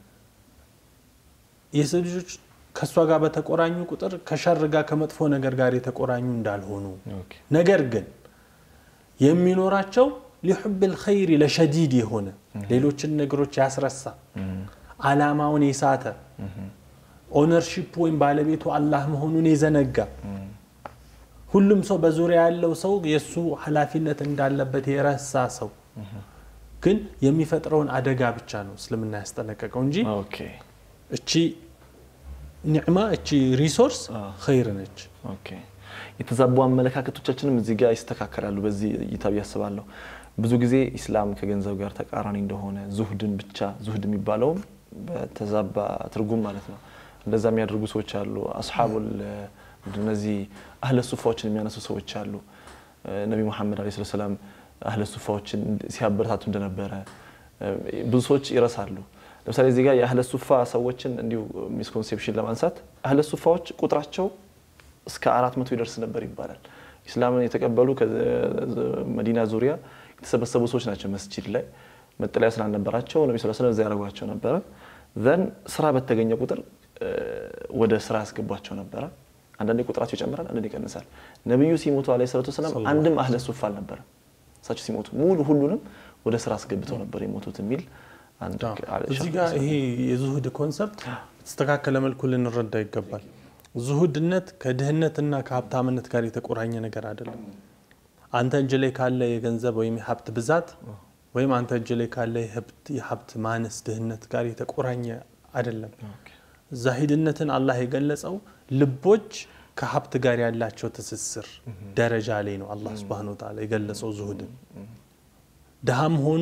የሰው ልጆች ከእሷ ጋር በተቆራኙ ቁጥር ከሸር ጋር ከመጥፎ ነገር ጋር የተቆራኙ እንዳልሆኑ ኦኬ። ነገር ግን የሚኖራቸው ሊሑብ ልኸይር ለሸዲድ የሆነ ሌሎችን ነገሮች ያስረሳ አላማውን የሳተ ኦነርሺፕ ወይም ባለቤቱ አላህ መሆኑን የዘነጋ ሁሉም ሰው በዙሪያ ያለው ሰው የእሱ ኃላፊነት እንዳለበት የረሳ ሰው ግን የሚፈጥረውን አደጋ ብቻ ነው እስልምና ያስጠነቀቀው እንጂ ኦኬ። እቺ ኒዕማ እቺ ሪሶርስ አዎ። ኸይር ነች። ኦኬ የተዛቡ አመለካከቶቻችንም እዚህ ጋር ይስተካከላሉ። በዚህ እይታ ብዬ አስባለሁ። ብዙ ጊዜ ኢስላም ከገንዘብ ጋር ተቃራኒ እንደሆነ ዙህድን ብቻ ዙህድ የሚባለውም በተዛባ ትርጉም ማለት ነው እንደዛ የሚያደርጉ ሰዎች አሉ። አስሓቡል እነዚህ አህለ ሱፋዎችን የሚያነሱ ሰዎች አሉ። ነቢ ሙሐመድ ዓለይሂ ሰላም አህለ ሱፋዎችን ሲያበረታቱ እንደነበረ ብዙ ሰዎች ይረሳሉ። ለምሳሌ እዚህ ጋር የአህለ ሱፋ ሰዎችን እንዲሁ ሚስኮንሴፕሽን ለማንሳት አህለ ሱፋዎች ቁጥራቸው እስከ አራት መቶ ይደርስ ነበር ይባላል። ኢስላምን የተቀበሉ ከመዲና ዙሪያ የተሰበሰቡ ሰዎች ናቸው። መስጂድ ላይ መጠለያ ስላልነበራቸው ነቢ ስ ስለም እዛ ያደረጓቸው ነበረ። ዘን ስራ በተገኘ ቁጥር ወደ ስራ ያስገቧቸው ነበረ። አንዳንዴ ቁጥራቸው ይጨምራል፣ አንዳንዴ ይቀንሳል። ነቢዩ ሲሞቱ ዓለይሂ ሰላቱ ወሰላም አንድም አህለ ሱፋ አልነበረም። እሳቸው ሲሞቱ ሙሉ ሁሉንም ወደ ስራ አስገብተው ነበር የሞቱት የሚል አንድ እዚህ ጋር ይሄ የዙሁድ ኮንሰፕት በተስተካከለ መልኩ ልንረዳ ይገባል። ዙሁድነት ከድህነትና ከሀብታምነት ጋር የተቆራኘ ነገር አይደለም። አንተ እጅ ላይ ካለ የገንዘብ ወይም የሀብት ብዛት ወይም አንተ እጅ ላይ ካለ የሀብት ማነስ ድህነት ጋር የተቆራኘ አይደለም። ዛሂድነትን አላህ የገለጸው ልቦች ከሀብት ጋር ያላቸው ትስስር ደረጃ ላይ ነው። አላህ ሱብሃነሁ ወተዓላ የገለጸው ዙሁድን ድሃም ሆኖ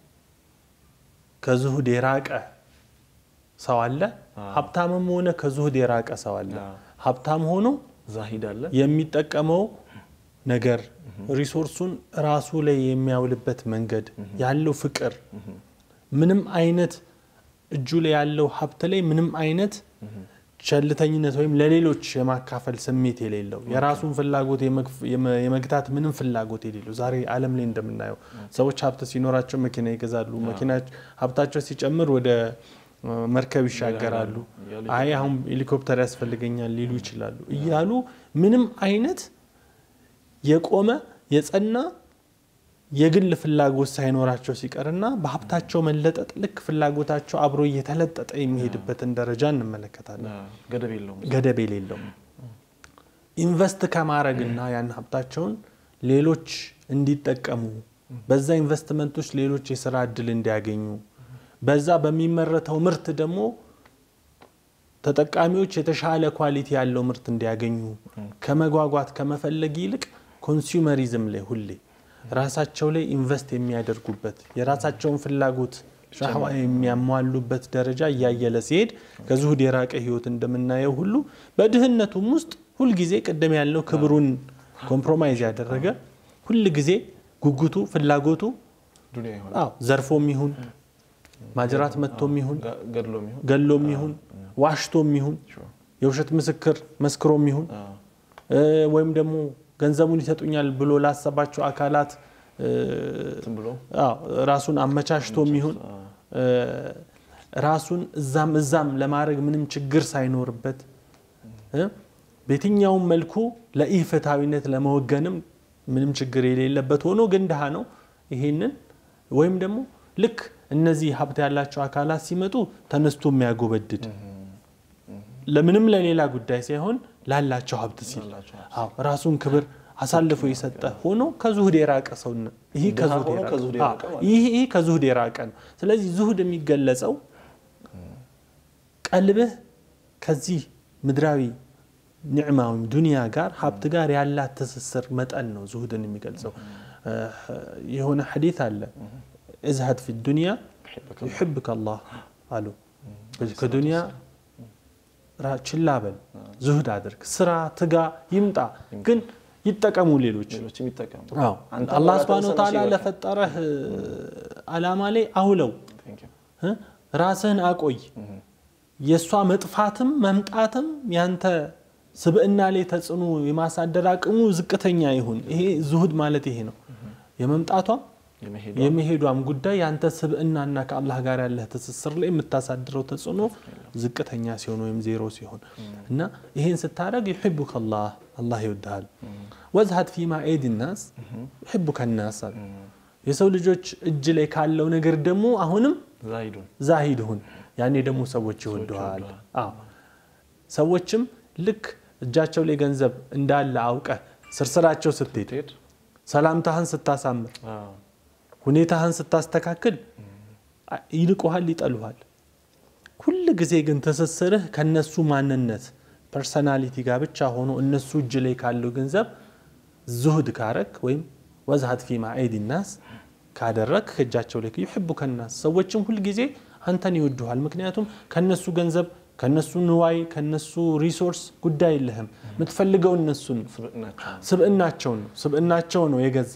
ከዙሁድ የራቀ ሰው አለ። ሀብታምም ሆነ ከዙሁድ የራቀ ሰው አለ። ሀብታም ሆኖ ዛሂድ አለ የሚጠቀመው ነገር ሪሶርሱን ራሱ ላይ የሚያውልበት መንገድ ያለው ፍቅር ምንም አይነት እጁ ላይ ያለው ሀብት ላይ ምንም አይነት ቸልተኝነት ወይም ለሌሎች የማካፈል ስሜት የሌለው የራሱን ፍላጎት የመግታት ምንም ፍላጎት የሌለው ዛሬ ዓለም ላይ እንደምናየው ሰዎች ሀብት ሲኖራቸው መኪና ይገዛሉ። መኪና ሀብታቸው ሲጨምር ወደ መርከብ ይሻገራሉ። አይ አሁን ሄሊኮፕተር ያስፈልገኛል ሊሉ ይችላሉ እያሉ ምንም አይነት የቆመ የጸና የግል ፍላጎት ሳይኖራቸው ሲቀርና በሀብታቸው መለጠጥ ልክ ፍላጎታቸው አብሮ እየተለጠጠ የሚሄድበትን ደረጃ እንመለከታለን። ገደብ የለውም። ገደብ የሌለው ኢንቨስት ከማድረግና ያን ሀብታቸውን ሌሎች እንዲጠቀሙ በዛ ኢንቨስትመንቶች ሌሎች የስራ እድል እንዲያገኙ በዛ በሚመረተው ምርት ደግሞ ተጠቃሚዎች የተሻለ ኳሊቲ ያለው ምርት እንዲያገኙ ከመጓጓት ከመፈለግ ይልቅ ኮንሱመሪዝም ላይ ሁሌ ራሳቸው ላይ ኢንቨስት የሚያደርጉበት የራሳቸውን ፍላጎት ሻህዋ የሚያሟሉበት ደረጃ እያየለ ሲሄድ ከዙሁድ የራቀ ህይወት እንደምናየው ሁሉ በድህነቱም ውስጥ ሁልጊዜ ቅድም ያለው ክብሩን ኮምፕሮማይዝ ያደረገ ሁል ጊዜ ጉጉቱ ፍላጎቱ ዱንያ ይሆናል። አዎ ዘርፎም ይሁን ማጅራት መጥቶም ይሁን ገ- ገድሎም ይሁን ገሎም ይሁን ዋሽቶም ይሁን የውሸት ምስክር መስክሮም ይሁን አዎ፣ እ፣ ወይም ደግሞ ገንዘቡን ይሰጡኛል ብሎ ላሰባቸው አካላት እ፣ እንትን ብሎ አዎ፣ ራሱን አመቻችቶም ይሁን አዎ፣ እ፣ ራሱን እዛም እዛም ለማድረግ ምንም ችግር ሳይኖርበት እ፣ በየትኛውም መልኩ ለኢፍትሐዊነት ለመወገንም ምንም ችግር የሌለበት ሆኖ ግን ድሃ ነው። ይሄንን ወይም ደግሞ ልክ እነዚህ ሀብት ያላቸው አካላት ሲመጡ ተነስቶ የሚያጎበድድ ለምንም ለሌላ ጉዳይ ሳይሆን ላላቸው ሀብት ሲል ላላቸው ሀብት አዎ ራሱን ክብር አሳልፎ የሰጠ ሆኖ ከዙሁድ የራቀ ሰው ነው። ይህ ድሃ ከዙሁድ ሆኖ የራቀ ከዙሁድ አዎ፣ የራቀ ማለት ነው። ይህ ይህ ከዙሁድ የራቀ ነው። ስለዚህ ዙሁድ የሚገለጸው ቀልብህ ከዚህ ምድራዊ ኒዕማ ወይም ዱንያ ጋር ሀብት ጋር ያላት ትስስር መጠን ነው ዙሁድን የሚገልጸው። የሆነ ሐዲት አለ እዝሀድ ፊ ዱንያ ዩሕብከ አላህ አሉ። ከዱንያ ራ- ችላ በል ዙሁድ አድርግ፣ ስራ፣ ትጋ፣ ይምጣ፣ ግን ይጠቀሙ ሌሎች ሌሎች የሚጠቀሙ አዎ አንተ አላህ በላ ስብሐነሁ ተነሳ ወተዓላ ነሲበከ። ለፈጠረህ አላማ ላይ አውለው Thank you። እ? ራስህን አቆይ። የእሷ መጥፋትም መምጣትም ያንተ ስብዕና ላይ ተጽዕኖ የማሳደር አቅሙ ዝቅተኛ ይሁን። ይሄ ዙሁድ ማለት ይሄ ነው። የመምጣቷም የመሄዷ የመሄዷም ጉዳይ ያንተ ስብዕናና ከአላህ ጋር ያለህ ትስስር ላይ የምታሳድረው ተጽዕኖ ዝቅተኛ ሲሆን ወይም ዜሮ ሲሆን እና ይሄን ስታደርግ ዩሕቡከ አላህ አላህ ይወድሃል። ወዝሀድ ፊማ ኤድ ናስ ዩሕቡከ ናስ አለ። የሰው ልጆች እጅ ላይ ካለው ነገር ደግሞ አሁንም ዛሂዱን ዛሂድ ሁን። ያኔ ደግሞ ሰዎች ይወዱሃል። አዎ ሰዎችም ልክ እጃቸው ላይ ገንዘብ እንዳለ አውቀህ ስርስራቸው ስትሄድ ሄድ ሰላምታህን ስታሳምር ሁኔታህን ስታስተካክል ይልቁሃል፣ ይጠሉሃል። ሁል ጊዜ ግን ትስስርህ ከነሱ ማንነት ፐርሰናሊቲ ጋር ብቻ ሆኖ እነሱ እጅ ላይ ካለው ገንዘብ ዙሁድ ካረክ ወይም ወዝሀት ፊ ማዒድ ናስ ካደረግ ከእጃቸው ላይ ዩሕቡከ ናስ ሰዎችም ሁልጊዜ አንተን ይወዱሃል። ምክንያቱም ከነሱ ገንዘብ ከነሱ ንዋይ ከነሱ ሪሶርስ ጉዳይ የለህም። የምትፈልገው እነሱን ነው። ስብዕናቸው ስብዕናቸውን ነው ስብዕናቸው ነው የገዛ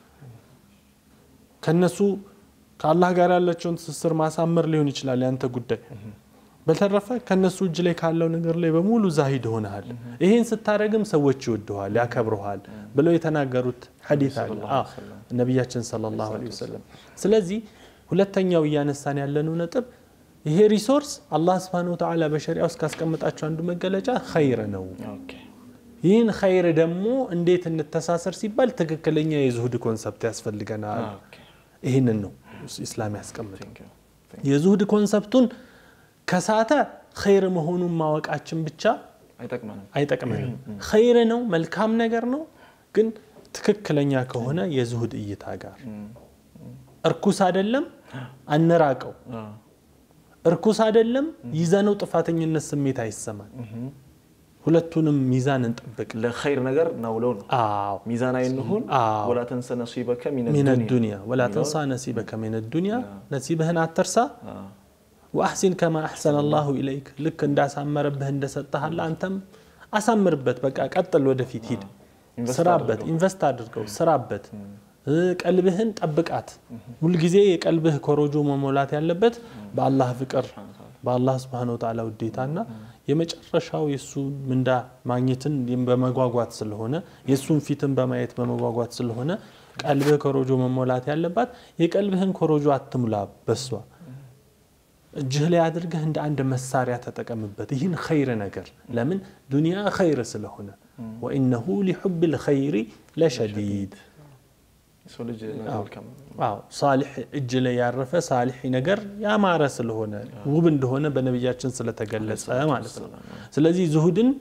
ከነሱ ከአላህ ጋር ያላቸውን ትስስር ማሳመር ሊሆን ይችላል ያንተ ጉዳይ። በተረፈ ከነሱ እጅ ላይ ካለው ነገር ላይ በሙሉ ዛሂድ ሆነሃል። ይሄን ስታደረግም ሰዎች ይወድሃል፣ ያከብረሃል ብለው የተናገሩት ሐዲት አለ አዎ፣ ነቢያችን ሰለላሁ ዐለይሂ ወሰለም። ስለዚህ ሁለተኛው እያነሳን ያለነው ነጥብ ይሄ ሪሶርስ አላህ ስብሐነሁ ወተዓላ በሸሪያ ውስጥ ካስቀመጣቸው አንዱ መገለጫ ኸይር ነው። ኦኬ ይህን ኸይር ደግሞ እንዴት እንተሳሰር ሲባል ትክክለኛ የዙሁድ ኮንሰፕት ያስፈልገናል። ኦኬ ይህንን ነው ኢስላም ያስቀምጠው። ቴንክ ዩ የዙሁድ ኮንሰፕቱን ከሳተ ኸይር መሆኑን ማወቃችን ብቻ አይጠቅመንም አይጠቅመንም። ኸይር ነው፣ መልካም ነገር ነው፣ ግን ትክክለኛ ከሆነ የዙሁድ እይታ ጋር እርኩስ አይደለም፣ አንራቀው። አዎ እርኩስ አይደለም፣ ይዘነው ጥፋተኝነት ስሜት አይሰማል። ሁለቱንም ሚዛን እንጠብቅ። ለኸይር ነገር ናውለው ነው አዎ ሚዛናዊ እንሁን አዎ። ወላ ተንሰ ነሲበከ ሚነ ሚነ ዱንያ ዱንያ ወላ ተንሳ ነሲበከ ሚነ ዱንያ ነሲብህን አትርሳ። አዎ ወአሕሲን ከማ አሕሰነ አላሁ ኢለይክ ልክ እንዳሳመረብህ እንደሰጠሃል አንተም አሳምርበት። በቃ ቀጥል፣ ወደፊት ሂድ፣ ኢንቨስት ስራበት፣ አድርገው። ኢንቨስት አድርገው፣ ስራበት። እ ቀልብህን ጠብቃት። ሁልጊዜ የቀልብህ ኮሮጆ መሞላት ያለበት በአላህ ፍቅር፣ በአላህ ስብሐነ ወተዓላ ውዴታና የመጨረሻው የእሱ ምንዳ ማግኘትን በመጓጓት ስለሆነ የእሱን ፊትን በማየት በመጓጓት ስለሆነ ቀልብህ ኮሮጆ መሞላት ያለባት የቀልብህን ኮሮጆ አትሙላ በሷ እጅህ ላይ አድርገህ እንደ አንድ መሳሪያ ተጠቀምበት። ይህን ኸይር ነገር ለምን ዱንያ ኸይር ስለሆነ ወኢነሁ ሊሑብ ልኸይሪ ለሸዲድ የሰው ልጅ መልካም አዎ ሳሊሕ እጅ ላይ ያረፈ ሳሊሕ ነገር ያማረ ስለሆነ ውብ እንደሆነ በነቢያችን ስለተገለጸ ማለት ነው። ስለዚህ ዙሁድን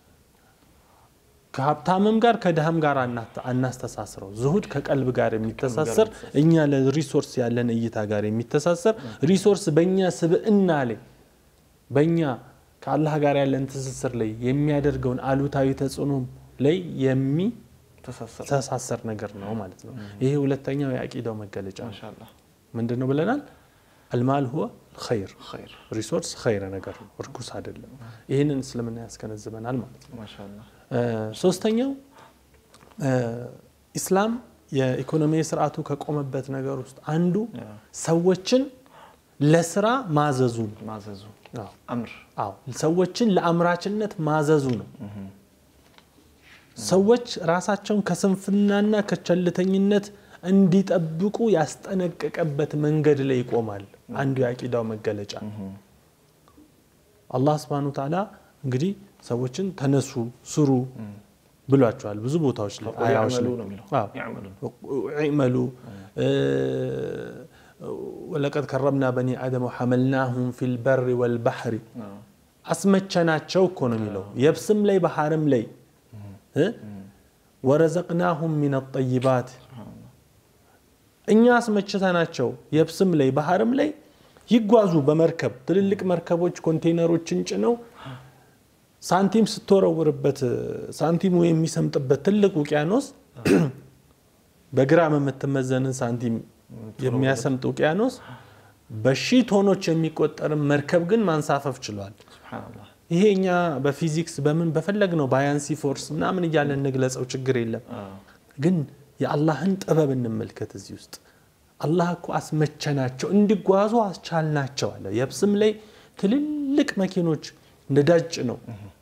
ከሀብታምም ጋር ከድሃም ጋር አናት- አናስተሳስረው። ዙሁድ ከቀልብ ጋር የሚተሳሰር እኛ ለሪሶርስ ያለን እይታ ጋር የሚተሳሰር ሪሶርስ በእኛ ስብዕና ላይ በእኛ ከአላህ ጋር ያለን ትስስር ላይ የሚያደርገውን አሉታዊ ተጽዕኖ ላይ ተሳሰር የሚተሳሰር ነገር ነው ማለት ነው። ይሄ ሁለተኛው የአቂዳው መገለጫ ነው። ማሻአላህ ምንድን ነው ብለናል? አልማል ሁወ ኸይር ኸይር ሪሶርስ ኸይር ነገር ነው፣ እርኩስ አይደለም። ይህንን እስልምና ያስገነዝበናል ማለት ነው። ማሻአላህ እ ሶስተኛው እ ኢስላም የኢኮኖሚ ስርዓቱ ከቆመበት ነገር ውስጥ አንዱ ያ ሰዎችን ለስራ ማዘዙ ነው። ማዘዙ አዎ። አምር አዎ ሰዎችን ለአምራችነት ማዘዙ ነው። ሰዎች ራሳቸውን ከስንፍናና ከቸልተኝነት እንዲጠብቁ ያስጠነቀቀበት መንገድ ላይ ይቆማል። አንዱ የአቂዳው መገለጫ አላህ ስብሐነሁ ወተዓላ እንግዲህ ሰዎችን ተነሱ ስሩ ብሏቸዋል ብዙ ቦታዎች ላይ አያዎች ያዕመሉ ላይ ነው የሚለው አዎ። ያዕመሉ ኢዕመሉ ወለቀድ ከረምና በኒ አደም ወሐመልናሁም ፊል በሪ ወልባሕሪ አዎ። አስመቸናቸው እኮ ነው የሚለው የብስም ላይ ባህርም ላይ እ? ወረዘቅናሁም ሚን ጠይባት እኛ አስመችተናቸው የብስም ላይ ባህርም ላይ ይጓዙ በመርከብ ትልልቅ መርከቦች ኮንቴይነሮችን ጭነው ሳንቲም ስትወረውርበት ሳንቲሙ የሚሰምጥበት ትልቅ ውቅያኖስ በግራም የምትመዘንን ሳንቲም የሚያሰምጥ ውቅያኖስ በሺህ ቶኖች የሚቆጠርን መርከብ ግን ማንሳፈፍ ችሏል። ሱብሓነላህ ይሄ እኛ በፊዚክስ በምን በፈለግ ነው ባያንሲ ፎርስ ምናምን እያለን እንግለጸው ችግር የለም። አዎ። ግን የአላህን ጥበብ እንመልከት። እዚህ ውስጥ አላህ እኮ አስመቸናቸው እንዲጓዙ አስቻልናቸው አለ። የብስም ላይ ትልልቅ መኪኖች ነዳጅ ነው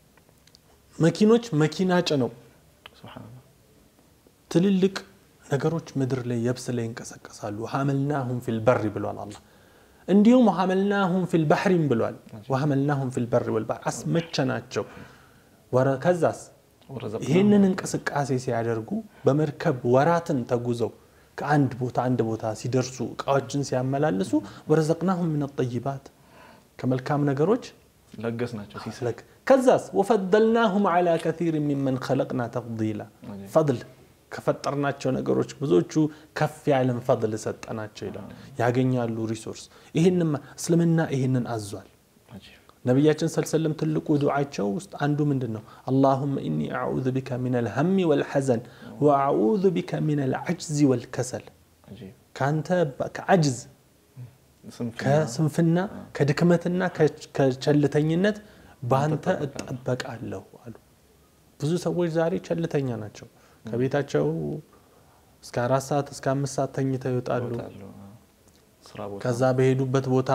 መኪኖች መኪና ጭነው ሱብሓነላህ ትልልቅ ነገሮች ምድር ላይ የብስ ላይ ይንቀሳቀሳሉ። ሐመልናሁም ፊል በሪ ብሏል አላህ። እንዲሁም ሐመልናሁም ፊል ባህሪም ብሏል። ወሐመልናሁም ፊል በሪ ወልባህር አስመቸናቸው። ወረ- ከዛስ ወረዘቅናሁም ይህንን እንቅስቃሴ ሲያደርጉ በመርከብ ወራትን ተጉዘው ከአንድ ቦታ አንድ ቦታ ሲደርሱ እቃዎችን ሲያመላልሱ ወረዘቅናሁም ምን ጠይባት ከመልካም ነገሮች ለገስ ናቸው ሲሳይ ለክ ከዛስ ወፈደልናሁም ዓላ ከሲር ሚመን ኸለቅና ተፍዲላ አጀብ። ፈድል ከፈጠርናቸው ነገሮች ብዙዎቹ ከፍ ያለን ፈድል ሰጠናቸው ይላል። ያገኛሉ ሪሶርስ። ይህንም እስልምና ይህንን አዟል። አጂብ ነቢያችን ሰለሰለም ትልቁ ዱዓቸው ውስጥ አንዱ ምንድን ነው? አላሁመ ኢኒ አዑዙ ቢከ ሚን አልሀሚ ወልሐዘን ወአዑዙ ቢከ ሚን አልዐጅዚ ወልከሰል አጂብ ከአንተ በ- ከዐጅዝ ስንፍና ከስንፍና ከድክመትና ከ- ከቸልተኝነት በአንተ እጠበቃለሁ አሉ። ብዙ ሰዎች ዛሬ ቸልተኛ ናቸው። ከቤታቸው እስከ አራት ሰዓት እስከ አምስት ሰዓት ተኝተው ይወጣሉ። ይወጣሉ። አዎ። ስራ ቦታ ከዛ በሄዱበት ቦታ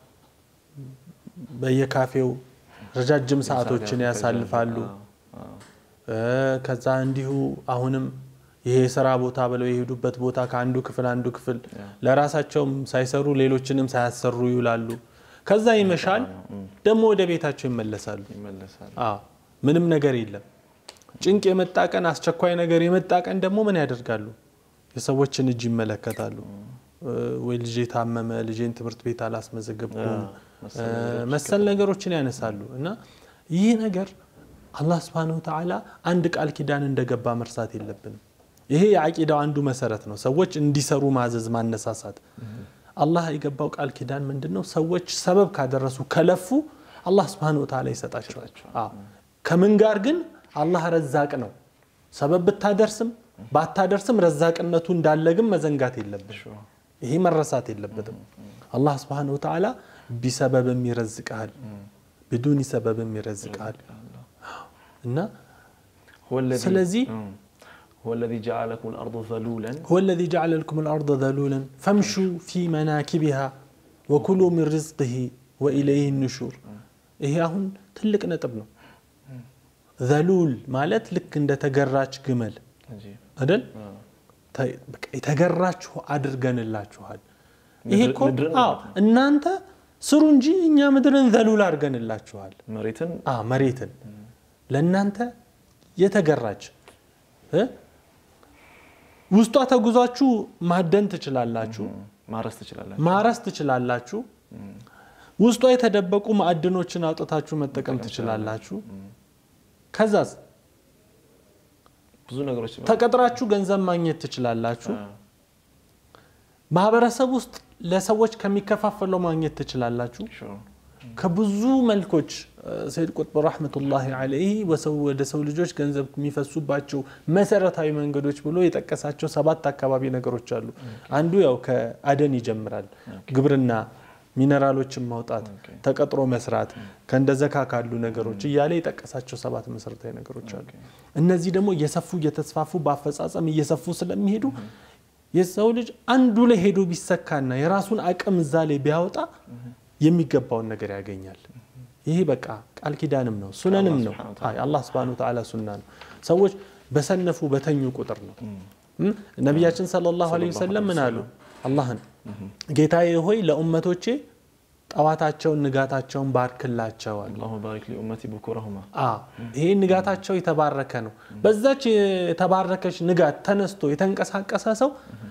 በየካፌው ረጃጅም ሰዓቶችን ያሳልፋሉ። አዎ፣ አዎ። እ፣ ከዛ እንዲሁ አሁንም ይሄ የስራ ቦታ ብለው የሄዱበት ቦታ ከአንዱ ክፍል አንዱ ክፍል ያ። ለራሳቸውም ሳይሰሩ ሌሎችንም ሳያሰሩ ይውላሉ። ከዛ ይመሻል፣ ደግሞ ወደ ቤታቸው ይመለሳሉ። ይመለሳል አዎ ምንም ነገር የለም። ጭንቅ የመጣ ቀን፣ አስቸኳይ ነገር የመጣ ቀን ደግሞ ምን ያደርጋሉ? የሰዎችን እጅ ይመለከታሉ። እ፣ ወይ ልጄ ታመመ፣ ልጄን ትምህርት ቤት አላስመዘገብኩም፣ ያ፣ መሰል እ፣ ነገሮች መሰል ነገሮችን ያነሳሉ። እና ይህ ነገር አላህ ስብሐነሁ ወተዓላ አንድ ቃል ኪዳን እንደገባ መርሳት የለብንም። ይሄ የአቂዳው አንዱ መሰረት ነው። ሰዎች እንዲሰሩ ማዘዝ፣ ማነሳሳት። አላህ የገባው ቃል ኪዳን ምንድን ነው? ሰዎች ሰበብ ካደረሱ ከለፉ አላህ ስብሐነሁ ወተዓላ ይሰጣቸዋል። አዎ። ከምን ጋር ግን አላህ ረዛቅ ነው። ሰበብ ብታደርስም ባታደርስም ረዛቅነቱ እንዳለ ግን መዘንጋት የለብን። ይሄ መረሳት የለበትም። አላህ ስብሐነሁ ወተዓላ ቢሰበብም ይረዝቅሃል፣ ብዱኒ ሰበብም ይረዝቅሃል እና هو الذي ስለዚህ مم. هو الذي جعل لكم الأرض ذلولا هو الذي جعل لكم الأرض ذلولا فامشوا في مناكبها وكلوا من رزقه وإليه النشور ይሄ አሁን ትልቅ ነጥብ ነው። ዘሉል ማለት ልክ እንደ ተገራች ግመል عجيب አይደል? آه. ተ- በቃ የተገራችሁ አድርገንላችኋል። ይሄ ምድር- እኮ ምድርን አዎ ማለት እናንተ ስሩ እንጂ እኛ ምድርን ዘሉል አድርገንላችኋል። መሬትን አ መሬትን ለእናንተ የተገራች እ? ውስጧ ተጉዟችሁ ማደን ትችላላችሁ፣ ማረስ ትችላላችሁ። ማረስ ትችላላችሁ። ውስጧ የተደበቁ ማዕድኖችን አውጥታችሁ መጠቀም ትችላላችሁ። ከዛስ ብዙ ነገሮች ተቀጥራችሁ ገንዘብ ማግኘት ትችላላችሁ። ማህበረሰብ ውስጥ ለሰዎች ከሚከፋፈለው ማግኘት ትችላላችሁ። Sure. ከብዙ መልኮች ሰይድ ቁጥብ ረሕመቱላሂ ዐለይህ ወሰው ወደ ሰው ልጆች ገንዘብ የሚፈሱባቸው መሰረታዊ መንገዶች ብሎ የጠቀሳቸው ሰባት አካባቢ ነገሮች አሉ። አንዱ ያው ከአደን ይጀምራል። ግብርና፣ ሚነራሎችን ማውጣት፣ Okay. ተቀጥሮ መስራት፣ ከእንደ ዘካ ካሉ ነገሮች እያለ የጠቀሳቸው ሰባት መሰረታዊ ነገሮች አሉ። እነዚህ ደግሞ እየሰፉ እየተስፋፉ በአፈጻጸም እየሰፉ ስለሚሄዱ የሰው ልጅ አንዱ ላይ ሄዶ ቢሰካና የራሱን አቅም እዛ ላይ ቢያወጣ የሚገባውን ነገር ያገኛል። ይሄ በቃ ቃል ኪዳንም ነው ሱነንም ነው። ሱብሓነሁ ወተዓላ። አይ አላህ ሱብሓነሁ ወተዓላ ሱና ነው። ሰዎች በሰነፉ በተኙ ቁጥር ነው። እም? ነቢያችን ሰለላሁ ዐለይሂ ወሰለም ምን አሉ? አላህን ጌታዬ ሆይ ለኡመቶቼ ጠዋታቸውን ንጋታቸውን ባርክላቸው አሉ። አላሁ ባሪክ ሊኡመቲ ቡኩረሁማ አዎ ይሄ ንጋታቸው የተባረከ ነው። በዛች የተባረከች ንጋት ተነስቶ የተንቀሳቀሰ ሰው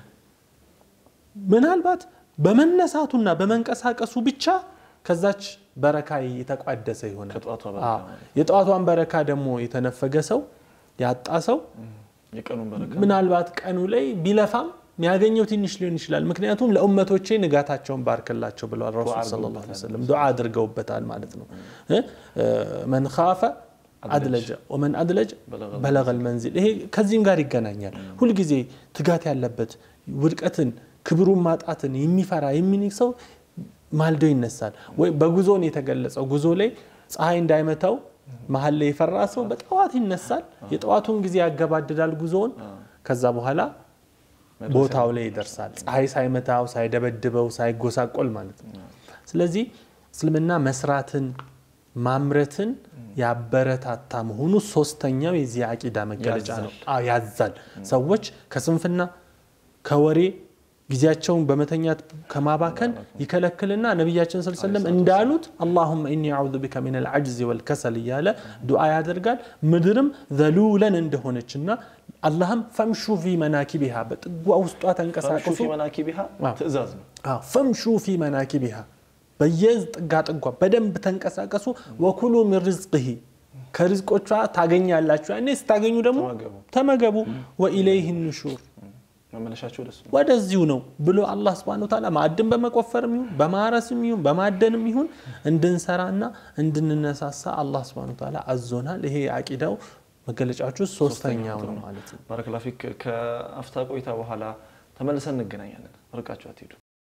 ምናልባት በመነሳቱና በመንቀሳቀሱ ብቻ ከዛች በረካ የተቋደሰ ይሆናል። ከጠዋቷ አዎ። በረካ ማለት የጠዋቷን በረካ ደግሞ የተነፈገ ሰው ያጣ ሰው የቀኑን በረካ ምናልባት ቀኑ ላይ ቢለፋም የሚያገኘው ትንሽ ሊሆን ይችላል። ምክንያቱም ለኡመቶቼ ንጋታቸውን ባርክላቸው ብለዋል ረሱል ሰለላሁ ዐለይሂ ወሰለም ዱዓ አድርገውበታል ማለት ነው። እ? መን ካፈ አድለጀ ወመን አድለጀ በለገል መንዚል። ይሄ ከዚህም ጋር ይገናኛል። ሁልጊዜ ትጋት ያለበት ውድቀትን፣ ክብሩን ማጣትን የሚፈራ የሚንቅ ሰው ማልዶ ይነሳል። ወይ በጉዞ ነው የተገለጸው። ጉዞ ላይ ፀሐይ እንዳይመታው መሀል ላይ የፈራ ሰው በጠዋት ይነሳል። የጠዋቱን ጊዜ ያገባድዳል ጉዞውን። ከዛ በኋላ ቦታው ላይ ይደርሳል። ፀሐይ ሳይመታው ሳይደበድበው ሳይጎሳቆል ማለት ነው። ስለዚህ እስልምና መስራትን ማምረትን ያበረታታ መሆኑ ሶስተኛው የዚህ አቂዳ መገለጫ ነው። አዎ ያዛል። ሰዎች ከስንፍና ከወሬ ጊዜያቸውን በመተኛት ከማባከን ይከለክልና ነቢያችን ስለ ሰለም እንዳሉት አላሁመ ኢኒ አዑዙ ቢከ ሚን አልዐጅዝ ወልከሰል እያለ ዱዓ ያደርጋል። ምድርም ዘሉለን እንደሆነችና አላህም ፈምሹ ፊ መናኪቢሃ በጥጓ ውስጧ ተንቀሳቀሱ ፊ መናኪቢሃ ትእዛዝ ነው። አዎ፣ ፈምሹ ፊ መናኪቢሃ በየጥጋ ጥጓ በደንብ ተንቀሳቀሱ። ወኩሉ ሚን ርዝቅሂ ከርዝቆቿ ታገኛላችሁ። ያኔ ስታገኙ ደግሞ ተመገቡ። ተመገቡ። ወኢለይህ ኑሹር መመለሻቸው ደስ ነው። ወደዚሁ ነው ብሎ አላህ ስብሐነሁ ወተዓላ ማዕድን በመቆፈርም ይሁን በማረስም ይሁን በማደንም ይሁን እንድንሰራና እንድንነሳሳ አላህ ስብሐነሁ ወተዓላ አዞናል። ይሄ የአቂዳው መገለጫዎች ውስጥ ሶስተኛው ነው ማለት ነው። ባረከላ ፊክ። ከአፍታ ቆይታ በኋላ ተመልሰን እንገናኛለን። ርቃችሁ አትሄዱ።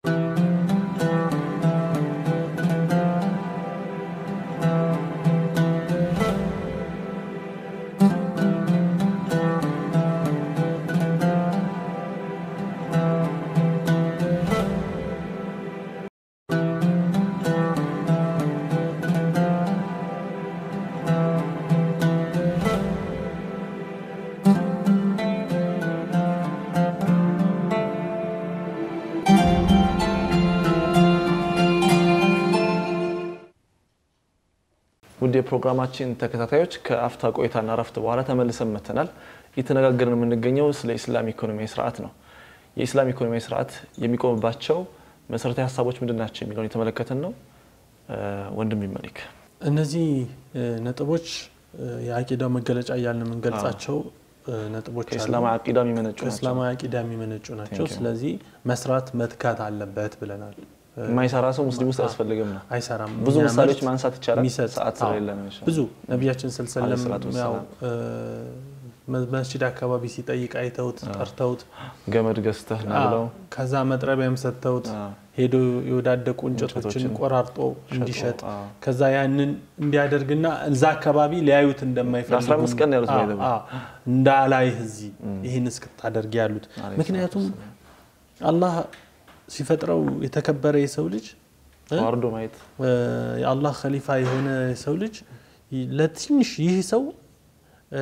ውድ የፕሮግራማችን ተከታታዮች ከአፍታ ቆይታና ረፍት በኋላ ተመልሰን መተናል። እየተነጋገርን የምንገኘው ስለ ኢስላም ኢኮኖሚያዊ ስርዓት ነው። የኢስላም ኢኮኖሚያዊ ስርዓት የሚቆምባቸው መሰረታዊ ሀሳቦች ምንድን ናቸው የሚለውን የተመለከትን ነው። ወንድም ይመሊክ እነዚህ እ፣ ነጥቦች እ፣ የአቂዳው መገለጫ እያልን የምንገልጻቸው እ፣ ነጥቦች አሉ። ከኢስላም አቂዳ የሚመነጩ ናቸው። ከእስላማዊ አቂዳ የሚመነጩ ናቸው። Thank you. ስለዚህ መስራት መትጋት አለበት ብለናል። እ፣ የማይሰራ ሰው ሙስሊም ውስጥ አያስፈልግም ነው። አይሰራም። ብዙ የሚያመርት ምሳሌዎች ማንሳት ይቻላል። የሚሰጥ ሰዓት አዎ፣ ስለሌለ ነው። ኢንሻአላህ። ብዙ ነቢያችን ስልሰለም አለይሂ ሰላቱ ያው ወሰላም። እ፣ መ- መስጂድ አካባቢ ሲጠይቅ አይተውት ጠርተውት ገመድ ገዝተህ ና ብለው አዎ፣ ከዛ መጥረቢያም ሰጥተውት አዎ። ሄዶ የወዳደቁ እንጨቶችን እንጨቶችን ቆራርጦ እንዲሸጥ አዎ። ከዛ ያንን እንዲያደርግና እዛ አካባቢ ሊያዩት እንደማይፈልጉ ለአስራ አምስት ቀን ያሉት አዎ፣ ነው የሄደው። አዎ፣ እንዳላይህ እዚህ ይህን እስክታደርግ ያሉት አለይሂ ምክንያቱም አላህ ሲፈጥረው የተከበረ የሰው ልጅ እ? ተዋርዶ ማየት እ፣ የአላህ ከሊፋ የሆነ የሰው ልጅ ይ- ለትንሽ ይህ ሰው እ፣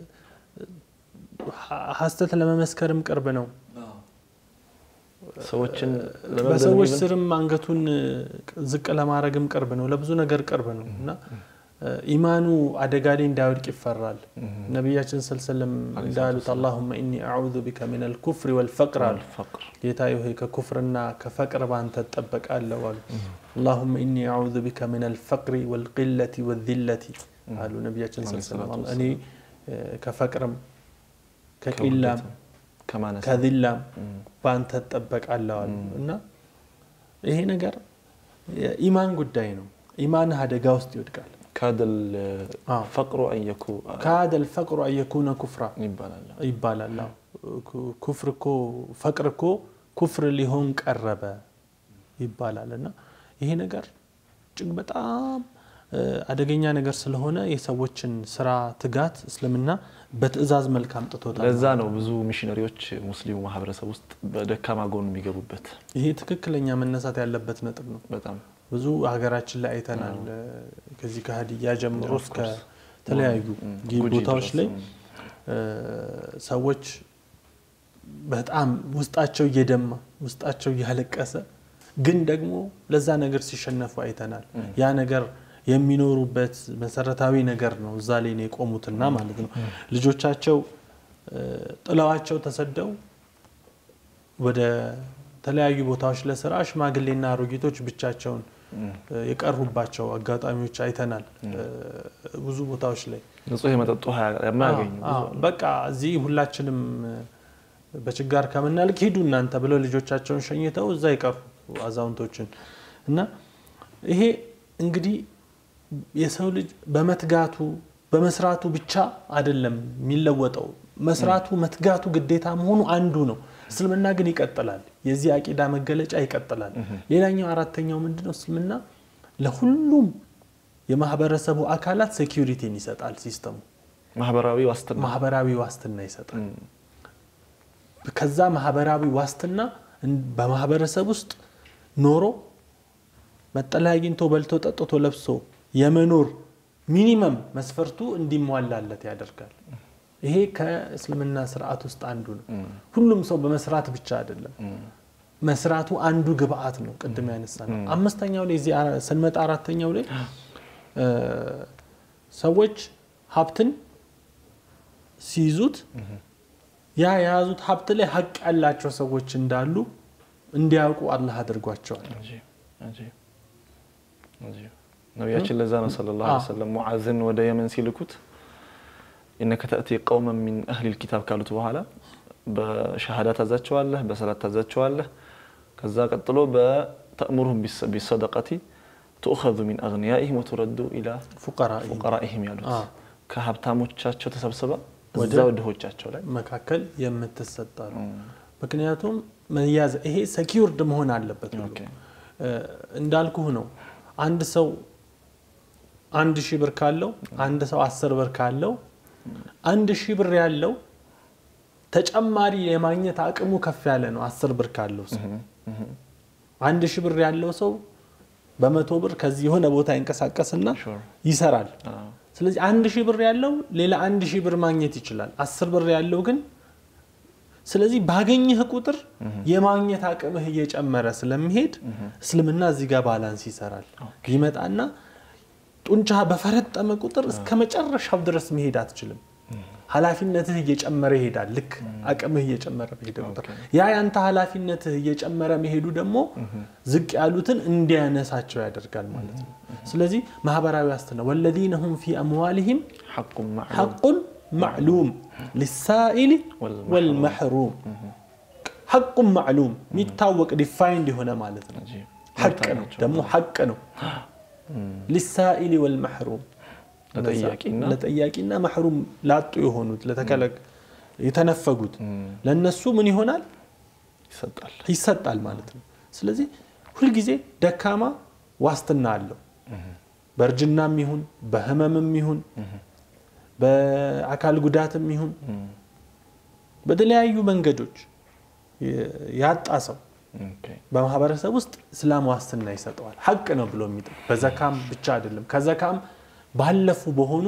ሀ- ሀሰት ለመመስከርም ቅርብ ነው። ሰዎችን በሰዎች ለመግደል ስርም አንገቱን ዝቅ ለማድረግም ቅርብ ነው። ለብዙ ነገር ቅርብ ነው እና ኢማኑ አደጋ ላይ እንዳይወድቅ ይፈራል። ነቢያችን ሰለላም እንዳሉት አላሁመ ኢኒ አዑዙ ቢከ ሚን አልኩፍሪ ወልፈቅር አሉ። ፈቅር ጌታ ሆይ ከኩፍርና ከፈቅር ባንተ እጠበቃለሁ አሉ። አላሁመ ኢኒ አዑዙ ቢከ ሚን አልፈቅሪ ወልቂለቲ ወዚለቲ አሉ ነቢያችን ሰለላም። እኔ ከፈቅርም ከቂላም ከማነስ ከዚላም ባንተ እጠበቃለሁ አሉ እና ይሄ ነገር የኢማን ጉዳይ ነው። ኢማንህ አደጋ ውስጥ ይወድቃል። ካደል አዎ። ፈቅሩ አየኩ ካደ ልፈቅሩ አየኩነ ኩፍራ ይባላል። ይባላል። አዎ። ኩ- ኩፍር እኮ ፈቅር እኮ ኩፍር ሊሆን ቀረበ ይባላል እና ይሄ ነገር እጅግ በጣም እ፣ አደገኛ ነገር ስለሆነ የሰዎችን ስራ ትጋት እስልምና በትዕዛዝ መልክ አምጥቶታል። ለዛ ነው ብዙ ሚሽነሪዎች ሙስሊሙ ማህበረሰብ ውስጥ በደካማ ጎኑ የሚገቡበት። ይሄ ትክክለኛ መነሳት ያለበት ነጥብ ነው። በጣም ብዙ ሀገራችን ላይ አይተናል። ከዚህ ከሀዲያ ጀምሮ Of እስከ course. ተለያዩ ም፣ ጊ- ጉጂ ቦታዎች ድረስ፣ ላይ ም። እ፣ ሰዎች በጣም ውስጣቸው እየደማ ውስጣቸው እያለቀሰ ግን ደግሞ ለዛ ነገር ሲሸነፉ አይተናል። ያ ነገር የሚኖሩበት መሰረታዊ ነገር ነው። እዛ ላይ ነው የቆሙትና ማለት ነው። ልጆቻቸው እ፣ ጥለዋቸው ተሰደው ወደ ተለያዩ ቦታዎች ለስራ ሽማግሌና አሮጊቶች ብቻቸውን እ፣ የቀሩባቸው አጋጣሚዎች አይተናል። እ፣ ብዙ ቦታዎች ላይ ንጹህ የመጠጥ ውሃ የማያገኙ ብዙ አዎ፣ አሉ። በቃ እዚህ ሁላችንም እ፣ በችጋር ከምናልቅ ሂዱ እናንተ ብለው ልጆቻቸውን ሸኝተው እዛ ይቀሩ አዛውንቶችን እና ይሄ እንግዲህ የሰው ልጅ በመትጋቱ በመስራቱ ብቻ አይደለም የሚለወጠው። መስራቱ መትጋቱ ግዴታ መሆኑ አንዱ ነው። እስልምና ግን ይቀጥላል። የዚህ አቂዳ መገለጫ ይቀጥላል። ሌላኛው አራተኛው ምንድነው? እስልምና ለሁሉም የማህበረሰቡ አካላት ሴኪሪቲን ይሰጣል። ሲስተሙ ማህበራዊ ዋስትና ማህበራዊ ዋስትና ይሰጣል። ም፣ ከዛ ማህበራዊ ዋስትና እን- በማህበረሰብ ውስጥ ኖሮ መጠለያ አግኝቶ በልቶ ጠጥቶ ለብሶ የመኖር ሚኒመም መስፈርቱ እንዲሟላለት ያደርጋል። ይሄ ከእስልምና ስርዓት ውስጥ አንዱ ነው። ሁሉም ሰው በመስራት ብቻ አይደለም። መስራቱ አንዱ ግብአት ነው። ቅድም ያነሳ ነው። አምስተኛው ላይ እዚህ አራ- ስንመጣ አራተኛው ላይ እ፣ ሰዎች ሀብትን ሲይዙት ያ የያዙት ሀብት ላይ ሀቅ ያላቸው ሰዎች እንዳሉ እንዲያውቁ አላህ አድርጓቸዋል። አጂብ፣ አጂብ፣ አጂብ። ነቢያችን ለዛ ነው ሰለላሁ ዐለይሂ አዎ። ወሰለም ሙዓዝን ወደ የመን ሲልኩት ኢነከ ተእቲ ቀውመን ሚን አህሊል ኪታብ ካሉት በኋላ በሸሃዳ ታዛቸዋለህ፣ በሰላት ታዛቸዋለህ። ከዛ ቀጥሎ በተእሙሩሁም ቢሰ- ቢሰደቀቲ ትኡኸዙ ሚን አግኒያኢሂም ወቱረዱ ኢላ ፉቀራ ፉቀራኢሂም ያሉት አዎ። ከሀብታሞቻቸው ተሰብስባ ወደ- እዛው ድሆቻቸው ላይ መካከል የምትሰጣ ነው። ምክንያቱም መያዝ ይሄ ሰኪውርድ መሆን አለበት። ሁሉ ኦኬ። እ፣ እንዳልኩህ ነው። አንድ ሰው አንድ ሺህ ብር ካለው አንድ ሰው አስር ብር ካለው አንድ ሺህ ብር ያለው ተጨማሪ የማግኘት አቅሙ ከፍ ያለ ነው። አስር ብር ካለው ሰው አንድ ሺህ ብር ያለው ሰው በመቶ ብር ከዚህ የሆነ ቦታ ይንቀሳቀስና Sure። ይሰራል። አዎ። ስለዚህ አንድ ሺህ ብር ያለው ሌላ አንድ ሺህ ብር ማግኘት ይችላል። አስር ብር ያለው ግን ስለዚህ ባገኘህ ቁጥር የማግኘት አቅምህ እየጨመረ ስለሚሄድ እስልምና እዚህ ጋር ባላንስ ይሰራል። ይመጣና ጡንቻ በፈረጠመ ቁጥር እስከ መጨረሻው ድረስ መሄድ አትችልም። ኃላፊነትህ እየጨመረ ይሄዳል። ልክ አቅምህ እየጨመረ በሄደ ቁጥር ያ ያንተ ኃላፊነትህ እየጨመረ መሄዱ ደግሞ ዝቅ ያሉትን እንዲያነሳቸው ያደርጋል ማለት ነው። ስለዚህ ማህበራዊ ዋስትና ወለዚነ ሁም ፊ አምዋሊሂም ሐቁን ማዕሉም ሐቁን ማዕሉም ሊሳኢሊ ወልመሕሩም። ወልመሕሩም ሐቁን ማዕሉም የሚታወቅ ዲፋይንድ የሆነ ማለት ነው። አጂብ። ሐቅ ነው መብታቸው። ደግሞ ሐቅ ነው። ሊሳኢሊ ወልመሕሩም ለጠያቂና ለጠያቂና መሕሩም ላጡ የሆኑት ለተከለቅ የተነፈጉት ለነሱ ምን ይሆናል ይሰጣል። ይሰጣል ማለት ነው። ስለዚህ ሁልጊዜ ደካማ ዋስትና አለው። በእርጅናም ይሁን በህመምም ይሁን በአካል ጉዳትም ይሁን በተለያዩ መንገዶች ያጣ ሰው ኦኬ። በማህበረሰብ ውስጥ እስላም ዋስትና ይሰጠዋል። ሐቅ ነው ብሎ የሚጠ በዘካም ብቻ አይደለም። ከዘካም ባለፉ በሆኑ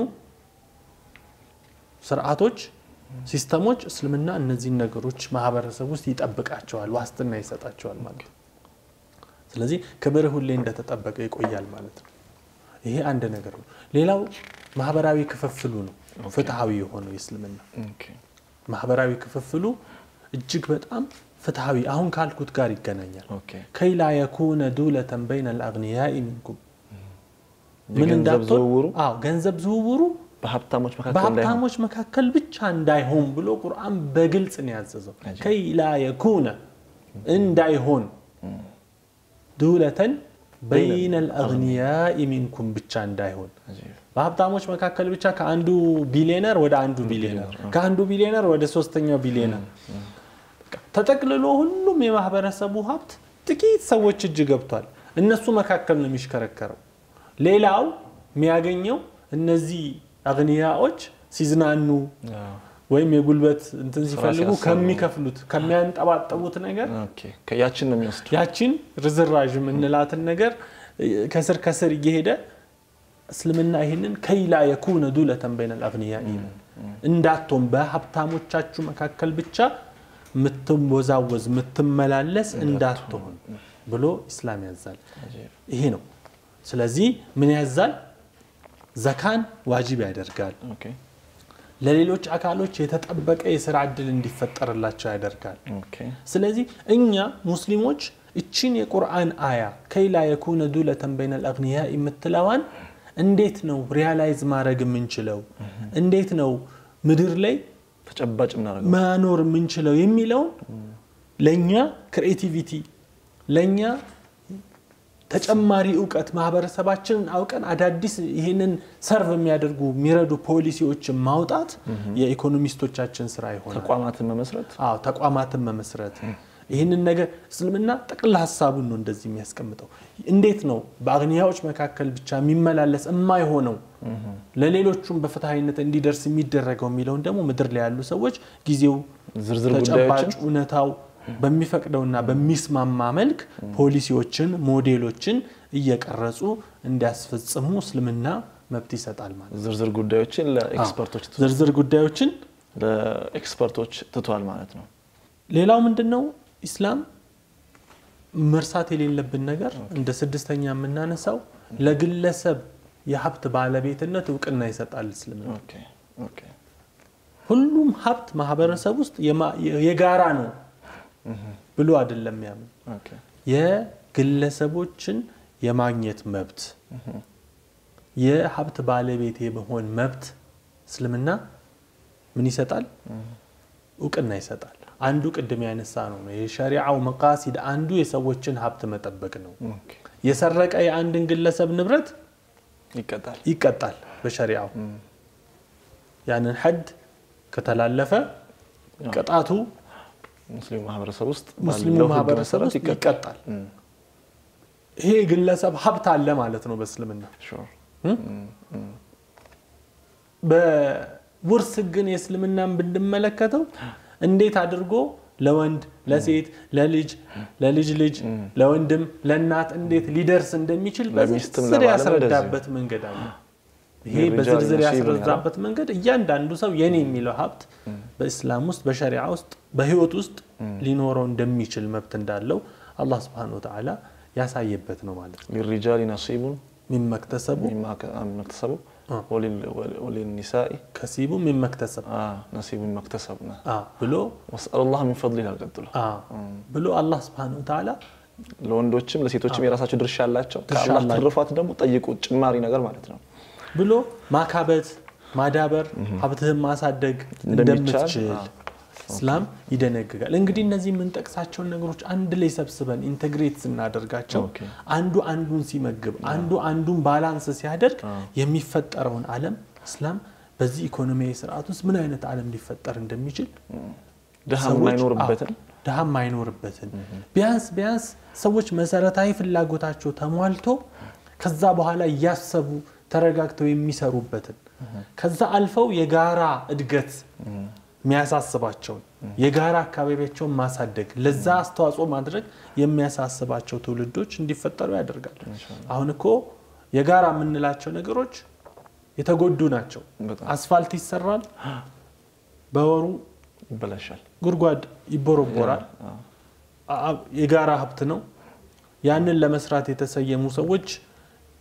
ስርዓቶች፣ ሲስተሞች እስልምና እነዚህን ነገሮች ማህበረሰብ ውስጥ ይጠብቃቸዋል፣ ዋስትና ይሰጣቸዋል ማለት ነው። ስለዚህ ክብር ሁሌ እንደተጠበቀ ይቆያል ማለት ነው። ይሄ አንድ ነገር ነው። ሌላው ማህበራዊ ክፍፍሉ ነው። ፍትሐዊ የሆነው የእስልምና ኦኬ ማህበራዊ ክፍፍሉ እጅግ በጣም ፍትሐዊ አሁን ካልኩት ጋር ይገናኛል። ኦኬ ከይላ የኩነ ዱለተን በይነ ልአግንያኢ ሚንኩም ምን የገንዘብ እንዳትሆን ዝውውሩ አዎ ገንዘብ ዝውውሩ በሀብታሞች መካከል እንዳይሆን በሀብታሞች መካከል ብቻ እንዳይሆን ብሎ ቁርአን በግልጽ ነው ያዘዘው። አጀብ። ከይላ የኩነ እንዳይሆን ዱለተን በይነ ልአግንያኢ ሚንኩም ብቻ እንዳይሆን አጂብ። በሀብታሞች መካከል ብቻ ከአንዱ ቢሊዮነር ወደ አንዱ ቢሊዮነር ከአንዱ ቢሊዮነር ወደ ሶስተኛው ቢሊዮነር በቃ ተጠቅልሎ ሁሉም የማህበረሰቡ ሀብት ጥቂት ሰዎች እጅ ገብቷል። እነሱ መካከል ነው የሚሽከረከረው። ሌላው የሚያገኘው እነዚህ አግንያዎች ሲዝናኑ አዎ። ወይም የጉልበት እንትን ሲፈልጉ ሲያሰሩ። ከሚከፍሉት ከሚያንጠባጠቡት ነገር ኦኬ ከያችን ነው የሚወስዱ ያችን ርዝራዥ የምንላትን ነገር እ፣ ከስር ከስር እየሄደ እስልምና ይህንን ከይላ የኩነ ዱለተን በይነ ልአግንያኢ እንዳትሆን በሀብታሞቻችሁ መካከል ብቻ ምትወዛወዝ ምትመላለስ እንዳትሆን ብሎ ኢስላም ያዛል። አጂብ። ይሄ ነው። ስለዚህ ምን ያዛል? ዘካን ዋጅብ ያደርጋል። ኦኬ ለሌሎች አካሎች የተጠበቀ የስራ እድል እንዲፈጠርላቸው ያደርጋል። ኦኬ ስለዚህ እኛ ሙስሊሞች እችን የቁርአን አያ ከይላ የኩነ ዱለተን በይነ ልአግንያ የምትለዋን እንዴት ነው ሪያላይዝ ማድረግ የምንችለው? እንዴት ነው ምድር ላይ ተጨባጭ የምናደርገው መኖር የምንችለው የሚለውን ለእኛ ክሬቲቪቲ ለእኛ ተጨማሪ እውቀት ማህበረሰባችንን አውቀን አዳዲስ ይህንን ሰርቭ የሚያደርጉ የሚረዱ ፖሊሲዎችን ማውጣት የኢኮኖሚስቶቻችን ስራ ይሆናል። ተቋማትን መመስረት አዎ ተቋማትን መመስረት ይህንን ነገር እስልምና ጠቅላ ሀሳቡን ነው እንደዚህ የሚያስቀምጠው። እንዴት ነው በአግንያዎች መካከል ብቻ የሚመላለስ የማይሆነው ለሌሎቹም በፍትሐዊነት እንዲደርስ የሚደረገው የሚለውን ደግሞ ምድር ላይ ያሉ ሰዎች ጊዜው ዝርዝር ተጨባጭ ጉዳዮችን እውነታው በሚፈቅደውና በሚስማማ መልክ ፖሊሲዎችን፣ ሞዴሎችን እየቀረጹ እንዲያስፈጽሙ እስልምና መብት ይሰጣል ማለት ነው። ዝርዝር ጉዳዮችን ለኤክስፐርቶች ትቷል። ዝርዝር ጉዳዮችን ለኤክስፐርቶች ትቷል ማለት ነው። ሌላው ምንድን ነው ኢስላም መርሳት የሌለብን ነገር እንደ ስድስተኛ የምናነሳው ለግለሰብ የሀብት ባለቤትነት እውቅና ይሰጣል እስልምና። ኦኬ ኦኬ ሁሉም ሀብት ማህበረሰብ ውስጥ የማ- የጋራ ነው ብሎ አይደለም ያምን ኦኬ የግለሰቦችን የማግኘት መብት የሀብት ባለቤት የመሆን መብት እስልምና ምን ይሰጣል? እውቅና ይሰጣል። አንዱ ቅድም ያነሳ ነው ነው የሸሪዓው መቃሲድ አንዱ የሰዎችን ሀብት መጠበቅ ነው። ኦኬ የሰረቀ የአንድን ግለሰብ ንብረት ይቀጣል። ይቀጣል በሸሪዓው። ያንን ሐድ ከተላለፈ ቅጣቱ ሙስሊሙ ማህበረሰብ ውስጥ ሙስሊሙ ባለው ህግ ማህበረሰብ መሰረት ውስጥ ይቀጣል። ይቀጣል። ይሄ ግለሰብ ሀብት አለ ማለት ነው በእስልምና። ሹር በውርስ ግን የእስልምናን ብንመለከተው እንዴት አድርጎ ለወንድ ለሴት ለልጅ ለልጅ ልጅ ለወንድም ለእናት እንዴት ሊደርስ እንደሚችል ለሚስትም በዝርዝር ለባልም ያስረዳበት መንገድ አለ። ይሄ የሪጃል በዝርዝር ነሲቡን ያስረዳበት መንገድ እያንዳንዱ ሰው የኔ የሚለው ሀብት በእስላም ውስጥ በሸሪዓ ውስጥ በህይወት ውስጥ ሊኖረው እንደሚችል መብት እንዳለው አላህ ስብሐነሁ ወተዓላ ያሳየበት ነው ማለት ነው። ሊሪጃሊ ነሲቡን ሚመክተሰቡ ሚማ መክተሰቡ አ። ወሊኒሳኢ ከሲቡ ሚመክተሰብ ነሲቡ መክተሰቡ አ ብሎ ወስአሉላህ ሚን ፈድሊ ይላል ቀጥሎ። አ ብሎ አላህ ስብሐነሁ ወተዓላ ለወንዶችም ለሴቶችም የራሳቸው ድርሻ አላቸው። ድርሻ ከአላህ አላቸው። ትርፋት ደግሞ ጠይቁ ጭማሪ ነገር ማለት ነው። ብሎ ማካበት ማዳበር ሀብትህን ማሳደግ እንደሚቻል፣ እንደምትችል አዎ። እስላም ይደነግጋል። እንግዲህ እነዚህ የምንጠቅሳቸውን ነገሮች አንድ ላይ ሰብስበን ኢንቴግሬት ስናደርጋቸው ኦኬ። አንዱ አንዱን ሲመግብ፣ አንዱ አንዱን ባላንስ ሲያደርግ የሚፈጠረውን ዓለም እስላም በዚህ ኢኮኖሚያዊ ስርዓት ውስጥ ምን አይነት ዓለም ሊፈጠር እንደሚችል ድሃ ሰዎች- የማይኖርበትን አዎ፣ ድሃ የማይኖርበትን ቢያንስ ቢያንስ ሰዎች መሰረታዊ ፍላጎታቸው ተሟልቶ ከዛ በኋላ እያሰቡ ተረጋግተው የሚሰሩበትን ከዛ አልፈው የጋራ እድገት የሚያሳስባቸውን የጋራ አካባቢያቸውን ማሳደግ ለዛ አስተዋጽኦ ማድረግ የሚያሳስባቸው ትውልዶች እንዲፈጠሩ ያደርጋል። አሁን እኮ የጋራ የምንላቸው ነገሮች የተጎዱ ናቸው። በጣም አስፋልት ይሰራል፣ በወሩ ይበላሻል። ጉድጓድ ይቦረቦራል። አዎ። አ- የጋራ ሀብት ነው። ያንን ለመስራት የተሰየሙ ሰዎች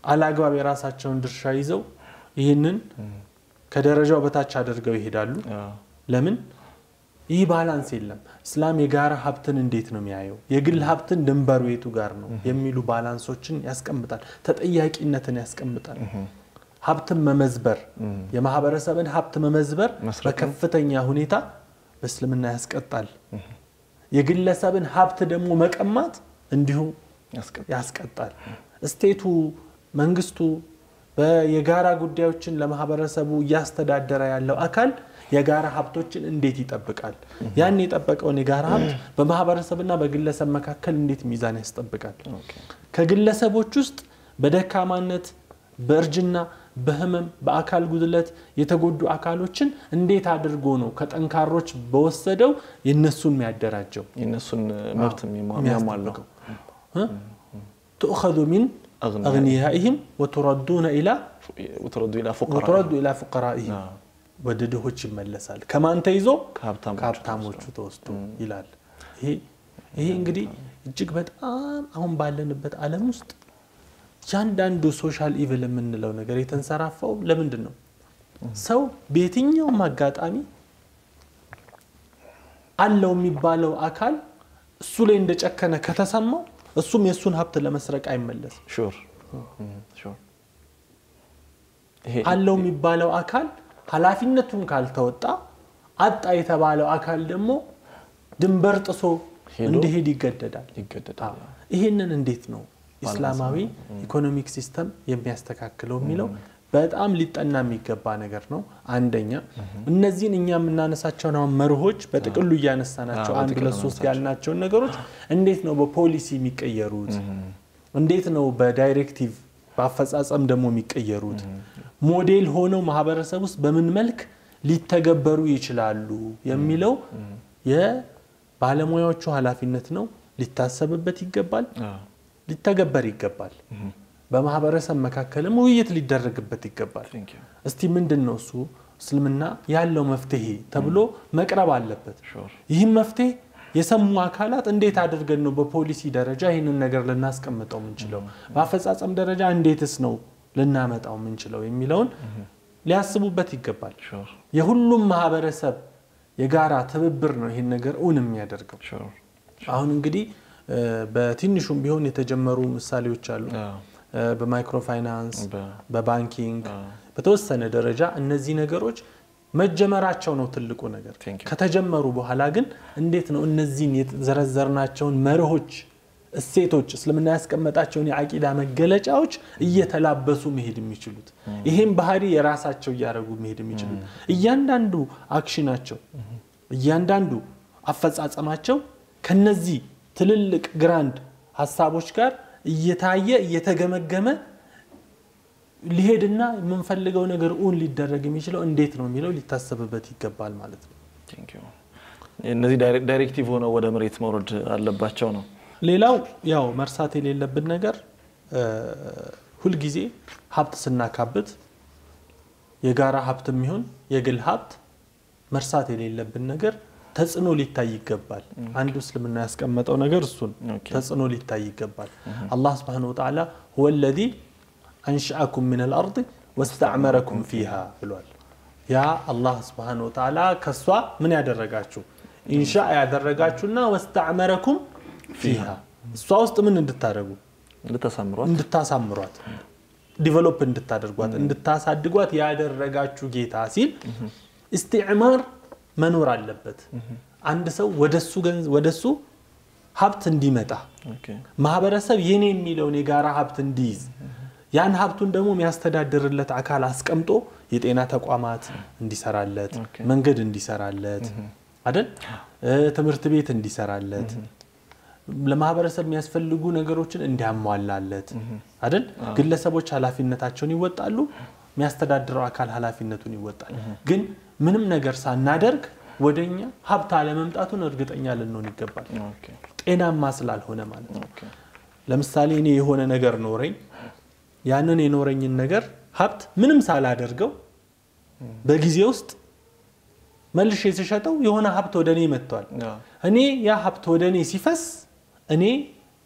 አላግባብ የራሳቸውን ድርሻ ይዘው ይህንን ከደረጃው በታች አድርገው ይሄዳሉ። አዎ። ለምን ይህ ባላንስ የለም። እስላም የጋራ ሀብትን እንዴት ነው የሚያየው? የግል ሀብትን ድንበሩ የቱ ጋር ነው የሚሉ ባላንሶችን ያስቀምጣል። ተጠያቂነትን ያስቀምጣል። ሀብትን መመዝበር፣ የማህበረሰብን ሀብት መመዝበር መስረቅን በከፍተኛ ሁኔታ በእስልምና ያስቀጣል። የግለሰብን ሀብት ደግሞ መቀማት እንዲሁ ያስቀጣል። ያስቀጣል። እስቴቱ መንግስቱ የጋራ ጉዳዮችን ለማህበረሰቡ እያስተዳደረ ያለው አካል የጋራ ሀብቶችን እንዴት ይጠብቃል? ያን የጠበቀውን የጋራ ሀብት በማህበረሰብና በግለሰብ መካከል እንዴት ሚዛን ያስጠብቃል? ኦኬ። ከግለሰቦች ውስጥ በደካማነት፣ በእርጅና፣ በህመም፣ በአካል ጉድለት የተጎዱ አካሎችን እንዴት አድርጎ ነው ከጠንካሮች በወሰደው የነሱን የሚያደራጀው የእነሱን መብት የሚሟ- የሚያሟላው ትኡኸዙ ሚን አግኒያ- አግኒያኢህም ወቱረዱነ ኢላ ወተረዱ ኢላ ፉቀራ ወቱረዱ ኢላ ፉቀራኢህም አዎ። ወደ ድሆች ይመለሳል። ከማን ተይዞ ከሀብታሞች ከሀብታሞቹ ተወስዶ ይላል። ይሄ ይሄ እንግዲህ እጅግ በጣም አሁን ባለንበት ዓለም ውስጥ እያንዳንዱ ሶሻል ኢቭል የምንለው ነገር የተንሰራፋው ለምንድን ነው? ሰው በየትኛውም አጋጣሚ አለው የሚባለው አካል እሱ ላይ እንደጨከነ ከተሰማው እሱም የእሱን ሀብት ለመስረቅ አይመለስም። ሹር ሹር ይሄ አለው የሚባለው አካል ኃላፊነቱን ካልተወጣ አጣ የተባለው አካል ደግሞ ድንበር ጥሶ ሄዶ እንዲሄድ ይገደዳል። ይገደዳል። ይህንን እንዴት ነው ኢስላማዊ ኢኮኖሚክ ሲስተም የሚያስተካክለው የሚለው በጣም ሊጠና የሚገባ ነገር ነው። አንደኛ እነዚህን እኛ የምናነሳቸውን አሁን መርሆች በጥቅሉ እያነሳናቸው አዎ፣ አንድ በጥቅሉ ሁለት ሶስት ያልናቸውን ነገሮች እንዴት ነው በፖሊሲ የሚቀየሩት? እንዴት ነው በዳይሬክቲቭ በአፈጻጸም ደግሞ የሚቀየሩት? ሞዴል ሆነው ማህበረሰብ ውስጥ በምን መልክ ሊተገበሩ ይችላሉ የሚለው የባለሙያዎቹ ኃላፊነት ነው። ሊታሰብበት ይገባል፣ አዎ። ሊተገበር ይገባል። በማህበረሰብ መካከልም ውይይት ሊደረግበት ይገባል። Thank you. እስቲ ምንድን ነው እሱ እስልምና ያለው መፍትሄ ተብሎ መቅረብ አለበት። ሹር ይህም መፍትሄ የሰሙ አካላት እንዴት አድርገን ነው በፖሊሲ ደረጃ ይህንን ነገር ልናስቀምጠው የምንችለው፣ በአፈጻጸም ደረጃ እንዴትስ ነው ልናመጣው የምንችለው የሚለውን ሊያስቡበት ይገባል። ሹር የሁሉም ማህበረሰብ የጋራ ትብብር ነው ይህን ነገር እውን የሚያደርገው። ሹር አሁን እንግዲህ እ፣ በትንሹም ቢሆን የተጀመሩ ምሳሌዎች አሉ። አዎ። እ፣ በማይክሮ ፋይናንስ፣ በ- በባንኪንግ አዎ። በተወሰነ ደረጃ እነዚህ ነገሮች መጀመራቸው ነው ትልቁ ነገር። Thank you. ከተጀመሩ በኋላ ግን እንዴት ነው እነዚህን የተዘረዘርናቸውን መርሆች፣ እሴቶች እስልምና ያስቀመጣቸውን የአቂዳ መገለጫዎች እየተላበሱ መሄድ የሚችሉት ይሄም ባህሪ የራሳቸው እያደረጉ መሄድ የሚችሉት እያንዳንዱ አክሽናቸው እያንዳንዱ አፈጻጸማቸው ከነዚህ ትልልቅ ግራንድ ሀሳቦች ጋር እየታየ እየተገመገመ ሊሄድና የምንፈልገው ነገር እውን ሊደረግ የሚችለው እንዴት ነው የሚለው ሊታሰብበት ይገባል ማለት ነው። Thank you። እነዚህ ዳይሬ- ዳይሬክቲቭ ሆነው ወደ መሬት መውረድ አለባቸው ነው። ሌላው ያው መርሳት የሌለብን ነገር እ፣ ሁልጊዜ ሀብት ስናካብት የጋራ ሀብት የሚሆን የግል ሀብት መርሳት የሌለብን ነገር ተጽዕኖ ሊታይ ይገባል። አንዱ እስልምና ያስቀመጠው ነገር እሱን ኦኬ። ተጽዕኖ ሊታይ ይገባል። አላህ ስብሐነሁ ወተዓላ ሁወ ለዚ አንሽአኩም ምን አልአርድ ወስተዕመረኩም ፊሃ ብሏል። ያ አላህ ስብሐነሁ ወተዓላ ከሷ ምን ያደረጋችሁ ኢንሻ ያደረጋችሁና ወስተዕመረኩም ፊሃ እሷ ውስጥ ምን እንድታደርጉ ልተሳምሯት እንድታሳምሯት ዲቨሎፕ እንድታደርጓት እንድታሳድጓት ያደረጋችሁ ጌታ ሲል ኢስቲዕማር መኖር አለበት። አንድ ሰው ወደሱ ገንዝ ወደሱ ሀብት እንዲመጣ ኦኬ። ማህበረሰብ የኔ የሚለውን የጋራ ሀብት እንዲይዝ ያን ሀብቱን ደግሞ የሚያስተዳድርለት አካል አስቀምጦ የጤና ተቋማት እንዲሰራለት፣ ኦኬ። መንገድ እንዲሰራለት አይደል እ፣ ትምህርት ቤት እንዲሰራለት ለማህበረሰብ የሚያስፈልጉ ነገሮችን እንዲያሟላለት አይደል ግለሰቦች ኃላፊነታቸውን ይወጣሉ፣ የሚያስተዳድረው አካል ኃላፊነቱን ይወጣል። ግን ምንም ነገር ሳናደርግ ወደኛ ሀብት አለመምጣቱን እርግጠኛ ልንሆን ይገባል። ኦኬ። ጤናማ ስላልሆነ ማለት ነው። ኦኬ። ለምሳሌ እኔ የሆነ ነገር ኖረኝ፣ ያንን የኖረኝን ነገር ሀብት ምንም ሳላደርገው በጊዜ ውስጥ መልሼ ስሸጠው የሆነ ሀብት ወደ እኔ መጥቷል። አዎ። እኔ ያ ሀብት ወደ እኔ ሲፈስ እኔ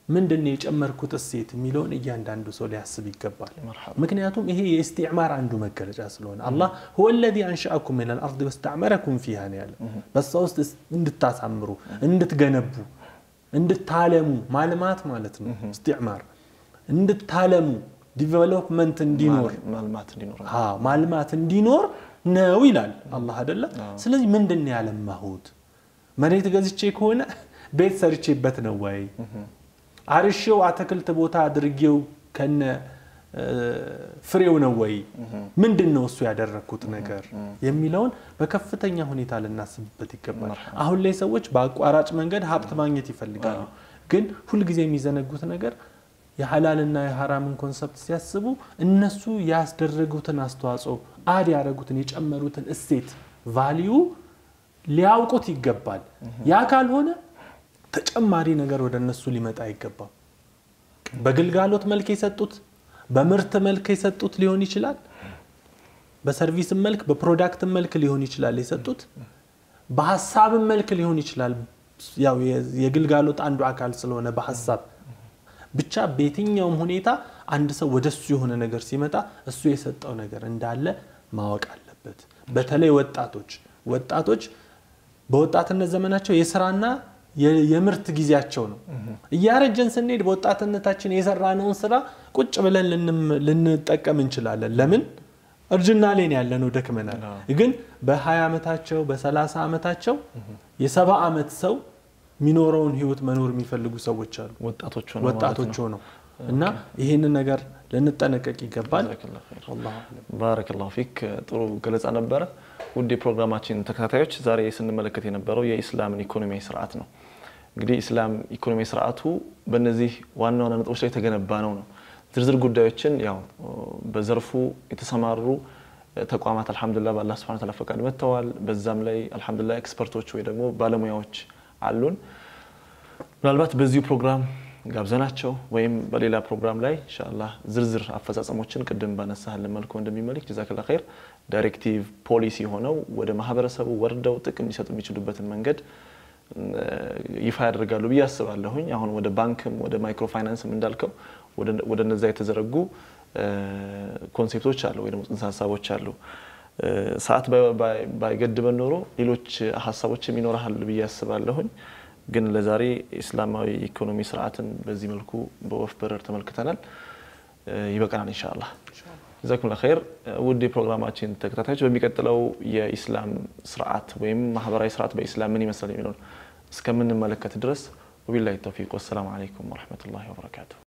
ምንድን ነው የጨመርኩት እሴት የሚለውን እያንዳንዱ ሰው ሊያስብ ይገባል። መርሐባ። ምክንያቱም ይሄ የእስቲዕማር አንዱ መገለጫ ስለሆነ አላህ ሁወ ለዚ አንሸአኩም ሚን አልአርድ ወስተዕመረኩም ፊሃ ነው ያለ። በዛ ውስጥ እንድታሳምሩ፣ እንድትገነቡ፣ እንድታለሙ ማልማት ማለት ነው እስቲዕማር እንድታለሙ ዲቨሎፕመንት እንዲኖር ማልማት እንዲኖር አዎ ማልማት እንዲኖር ነው ይላል አላህ አይደለ። ስለዚህ ምንድን ነው ያለማሁት? መሬት ገዝቼ ከሆነ ቤት ሰርቼበት ነው ወይ? አርሼው አትክልት ቦታ አድርጌው ከነ እ፣ ፍሬው ነው ወይ? ምንድን ነው እሱ ያደረግኩት ነገር የሚለውን በከፍተኛ ሁኔታ ልናስብበት ይገባል። አሁን ላይ ሰዎች በአቋራጭ መንገድ ሀብት ማግኘት ይፈልጋሉ። ግን ሁልጊዜ የሚዘነጉት ነገር የሐላልና የሐራምን ኮንሰፕት ሲያስቡ እነሱ ያስደረጉትን አስተዋጽኦ አድ ያደረጉትን የጨመሩትን እሴት ቫሊዩ ሊያውቁት ይገባል። ያ ካልሆነ ተጨማሪ ነገር ወደ እነሱ ሊመጣ አይገባም። በግልጋሎት መልክ የሰጡት በምርት መልክ የሰጡት ሊሆን ይችላል። በሰርቪስም መልክ በፕሮዳክትም መልክ ሊሆን ይችላል የሰጡት። በሀሳብም መልክ ሊሆን ይችላል። ያው የግልጋሎት አንዱ አካል ስለሆነ በሀሳብ ብቻ በየትኛውም ሁኔታ አንድ ሰው ወደ እሱ የሆነ ነገር ሲመጣ እሱ የሰጠው ነገር እንዳለ ማወቅ አለበት። በተለይ ወጣቶች ወጣቶች በወጣትነት ዘመናቸው የስራና የ- የምርት ጊዜያቸው ነው። እያረጀን ስንሄድ በወጣትነታችን የሰራነውን ስራ ቁጭ ብለን ልንም- ልንጠቀም እንችላለን። ለምን እርጅና ላይ ነው ያለነው፣ ደክመናል። ግን በ20 ዓመታቸው በ30 ዓመታቸው የሰባ ዓመት ሰው የሚኖረውን ህይወት መኖር የሚፈልጉ ሰዎች አሉ። ወጣቶች ሆነው ማለት ወጣቶች ነው። ሆነው እና ይህንን ነገር ልንጠነቀቅ ይገባል። ጀዛከላሁ ኸይር። ወላሁ አዕለም። ባረከላሁ ፊክ ጥሩ ገለጻ ነበረ። ውድ የፕሮግራማችን ተከታታዮች ዛሬ ስንመለከት የነበረው የኢስላምን ኢኮኖሚያዊ ስርዓት ነው። እንግዲህ ኢስላም ኢኮኖሚያዊ ስርዓቱ በእነዚህ ዋና ዋና ነጥቦች ላይ የተገነባ ነው ነው ዝርዝር ጉዳዮችን ያው በዘርፉ የተሰማሩ ተቋማት አልሐምዱሊላህ በአላህ ሱብሓነሁ ወተዓላ ፈቃድ መጥተዋል። በዛም ላይ አልሐምዱሊላህ ኤክስፐርቶች ወይ ደግሞ ባለሙያዎች አሉን። ምናልባት በዚሁ ፕሮግራም ጋብዘናቸው ወይም በሌላ ፕሮግራም ላይ ኢንሻአላህ ዝርዝር አፈጻጸሞችን ቅድም ባነሳህልን መልኩ እንደሚመልክ ጀዛከላ ኸይር ዳይሬክቲቭ ፖሊሲ ሆነው ወደ ማህበረሰቡ ወርደው ጥቅም ሊሰጡ የሚችሉበትን መንገድ እ፣ ይፋ ያደርጋሉ ብዬ አስባለሁኝ። አሁን ወደ ባንክም ወደ ማይክሮ ፋይናንስም እንዳልከው ወደ- ወደ እነዛ የተዘረጉ እ፣ ኮንሴፕቶች አሉ ወይ ደግሞ ጽንሰ ሀሳቦች አሉ። እ፣ ሰዓት ባይ- ባይ- ባይገድበን ኖሮ ሌሎች ሀሳቦችም ይኖርሃል ብዬ አስባለሁኝ። ግን ለዛሬ ኢስላማዊ ኢኮኖሚ ስርዓትን በዚህ መልኩ በወፍ በረር ተመልክተናል። እ፣ ይበቃናል ኢንሻአላህ። ጀዛኩም ኸይር። ውድ የፕሮግራማችን ተከታታዮች በሚቀጥለው የኢስላም ስርዓት ወይም ማህበራዊ ስርዓት በኢስላም ምን ይመስላል የሚለውን እስከምንመለከት ድረስ ወቢላሂ ተውፊቅ ወሰላሙ አለይኩም ወረሕመቱላሂ ወበረካቱሁ።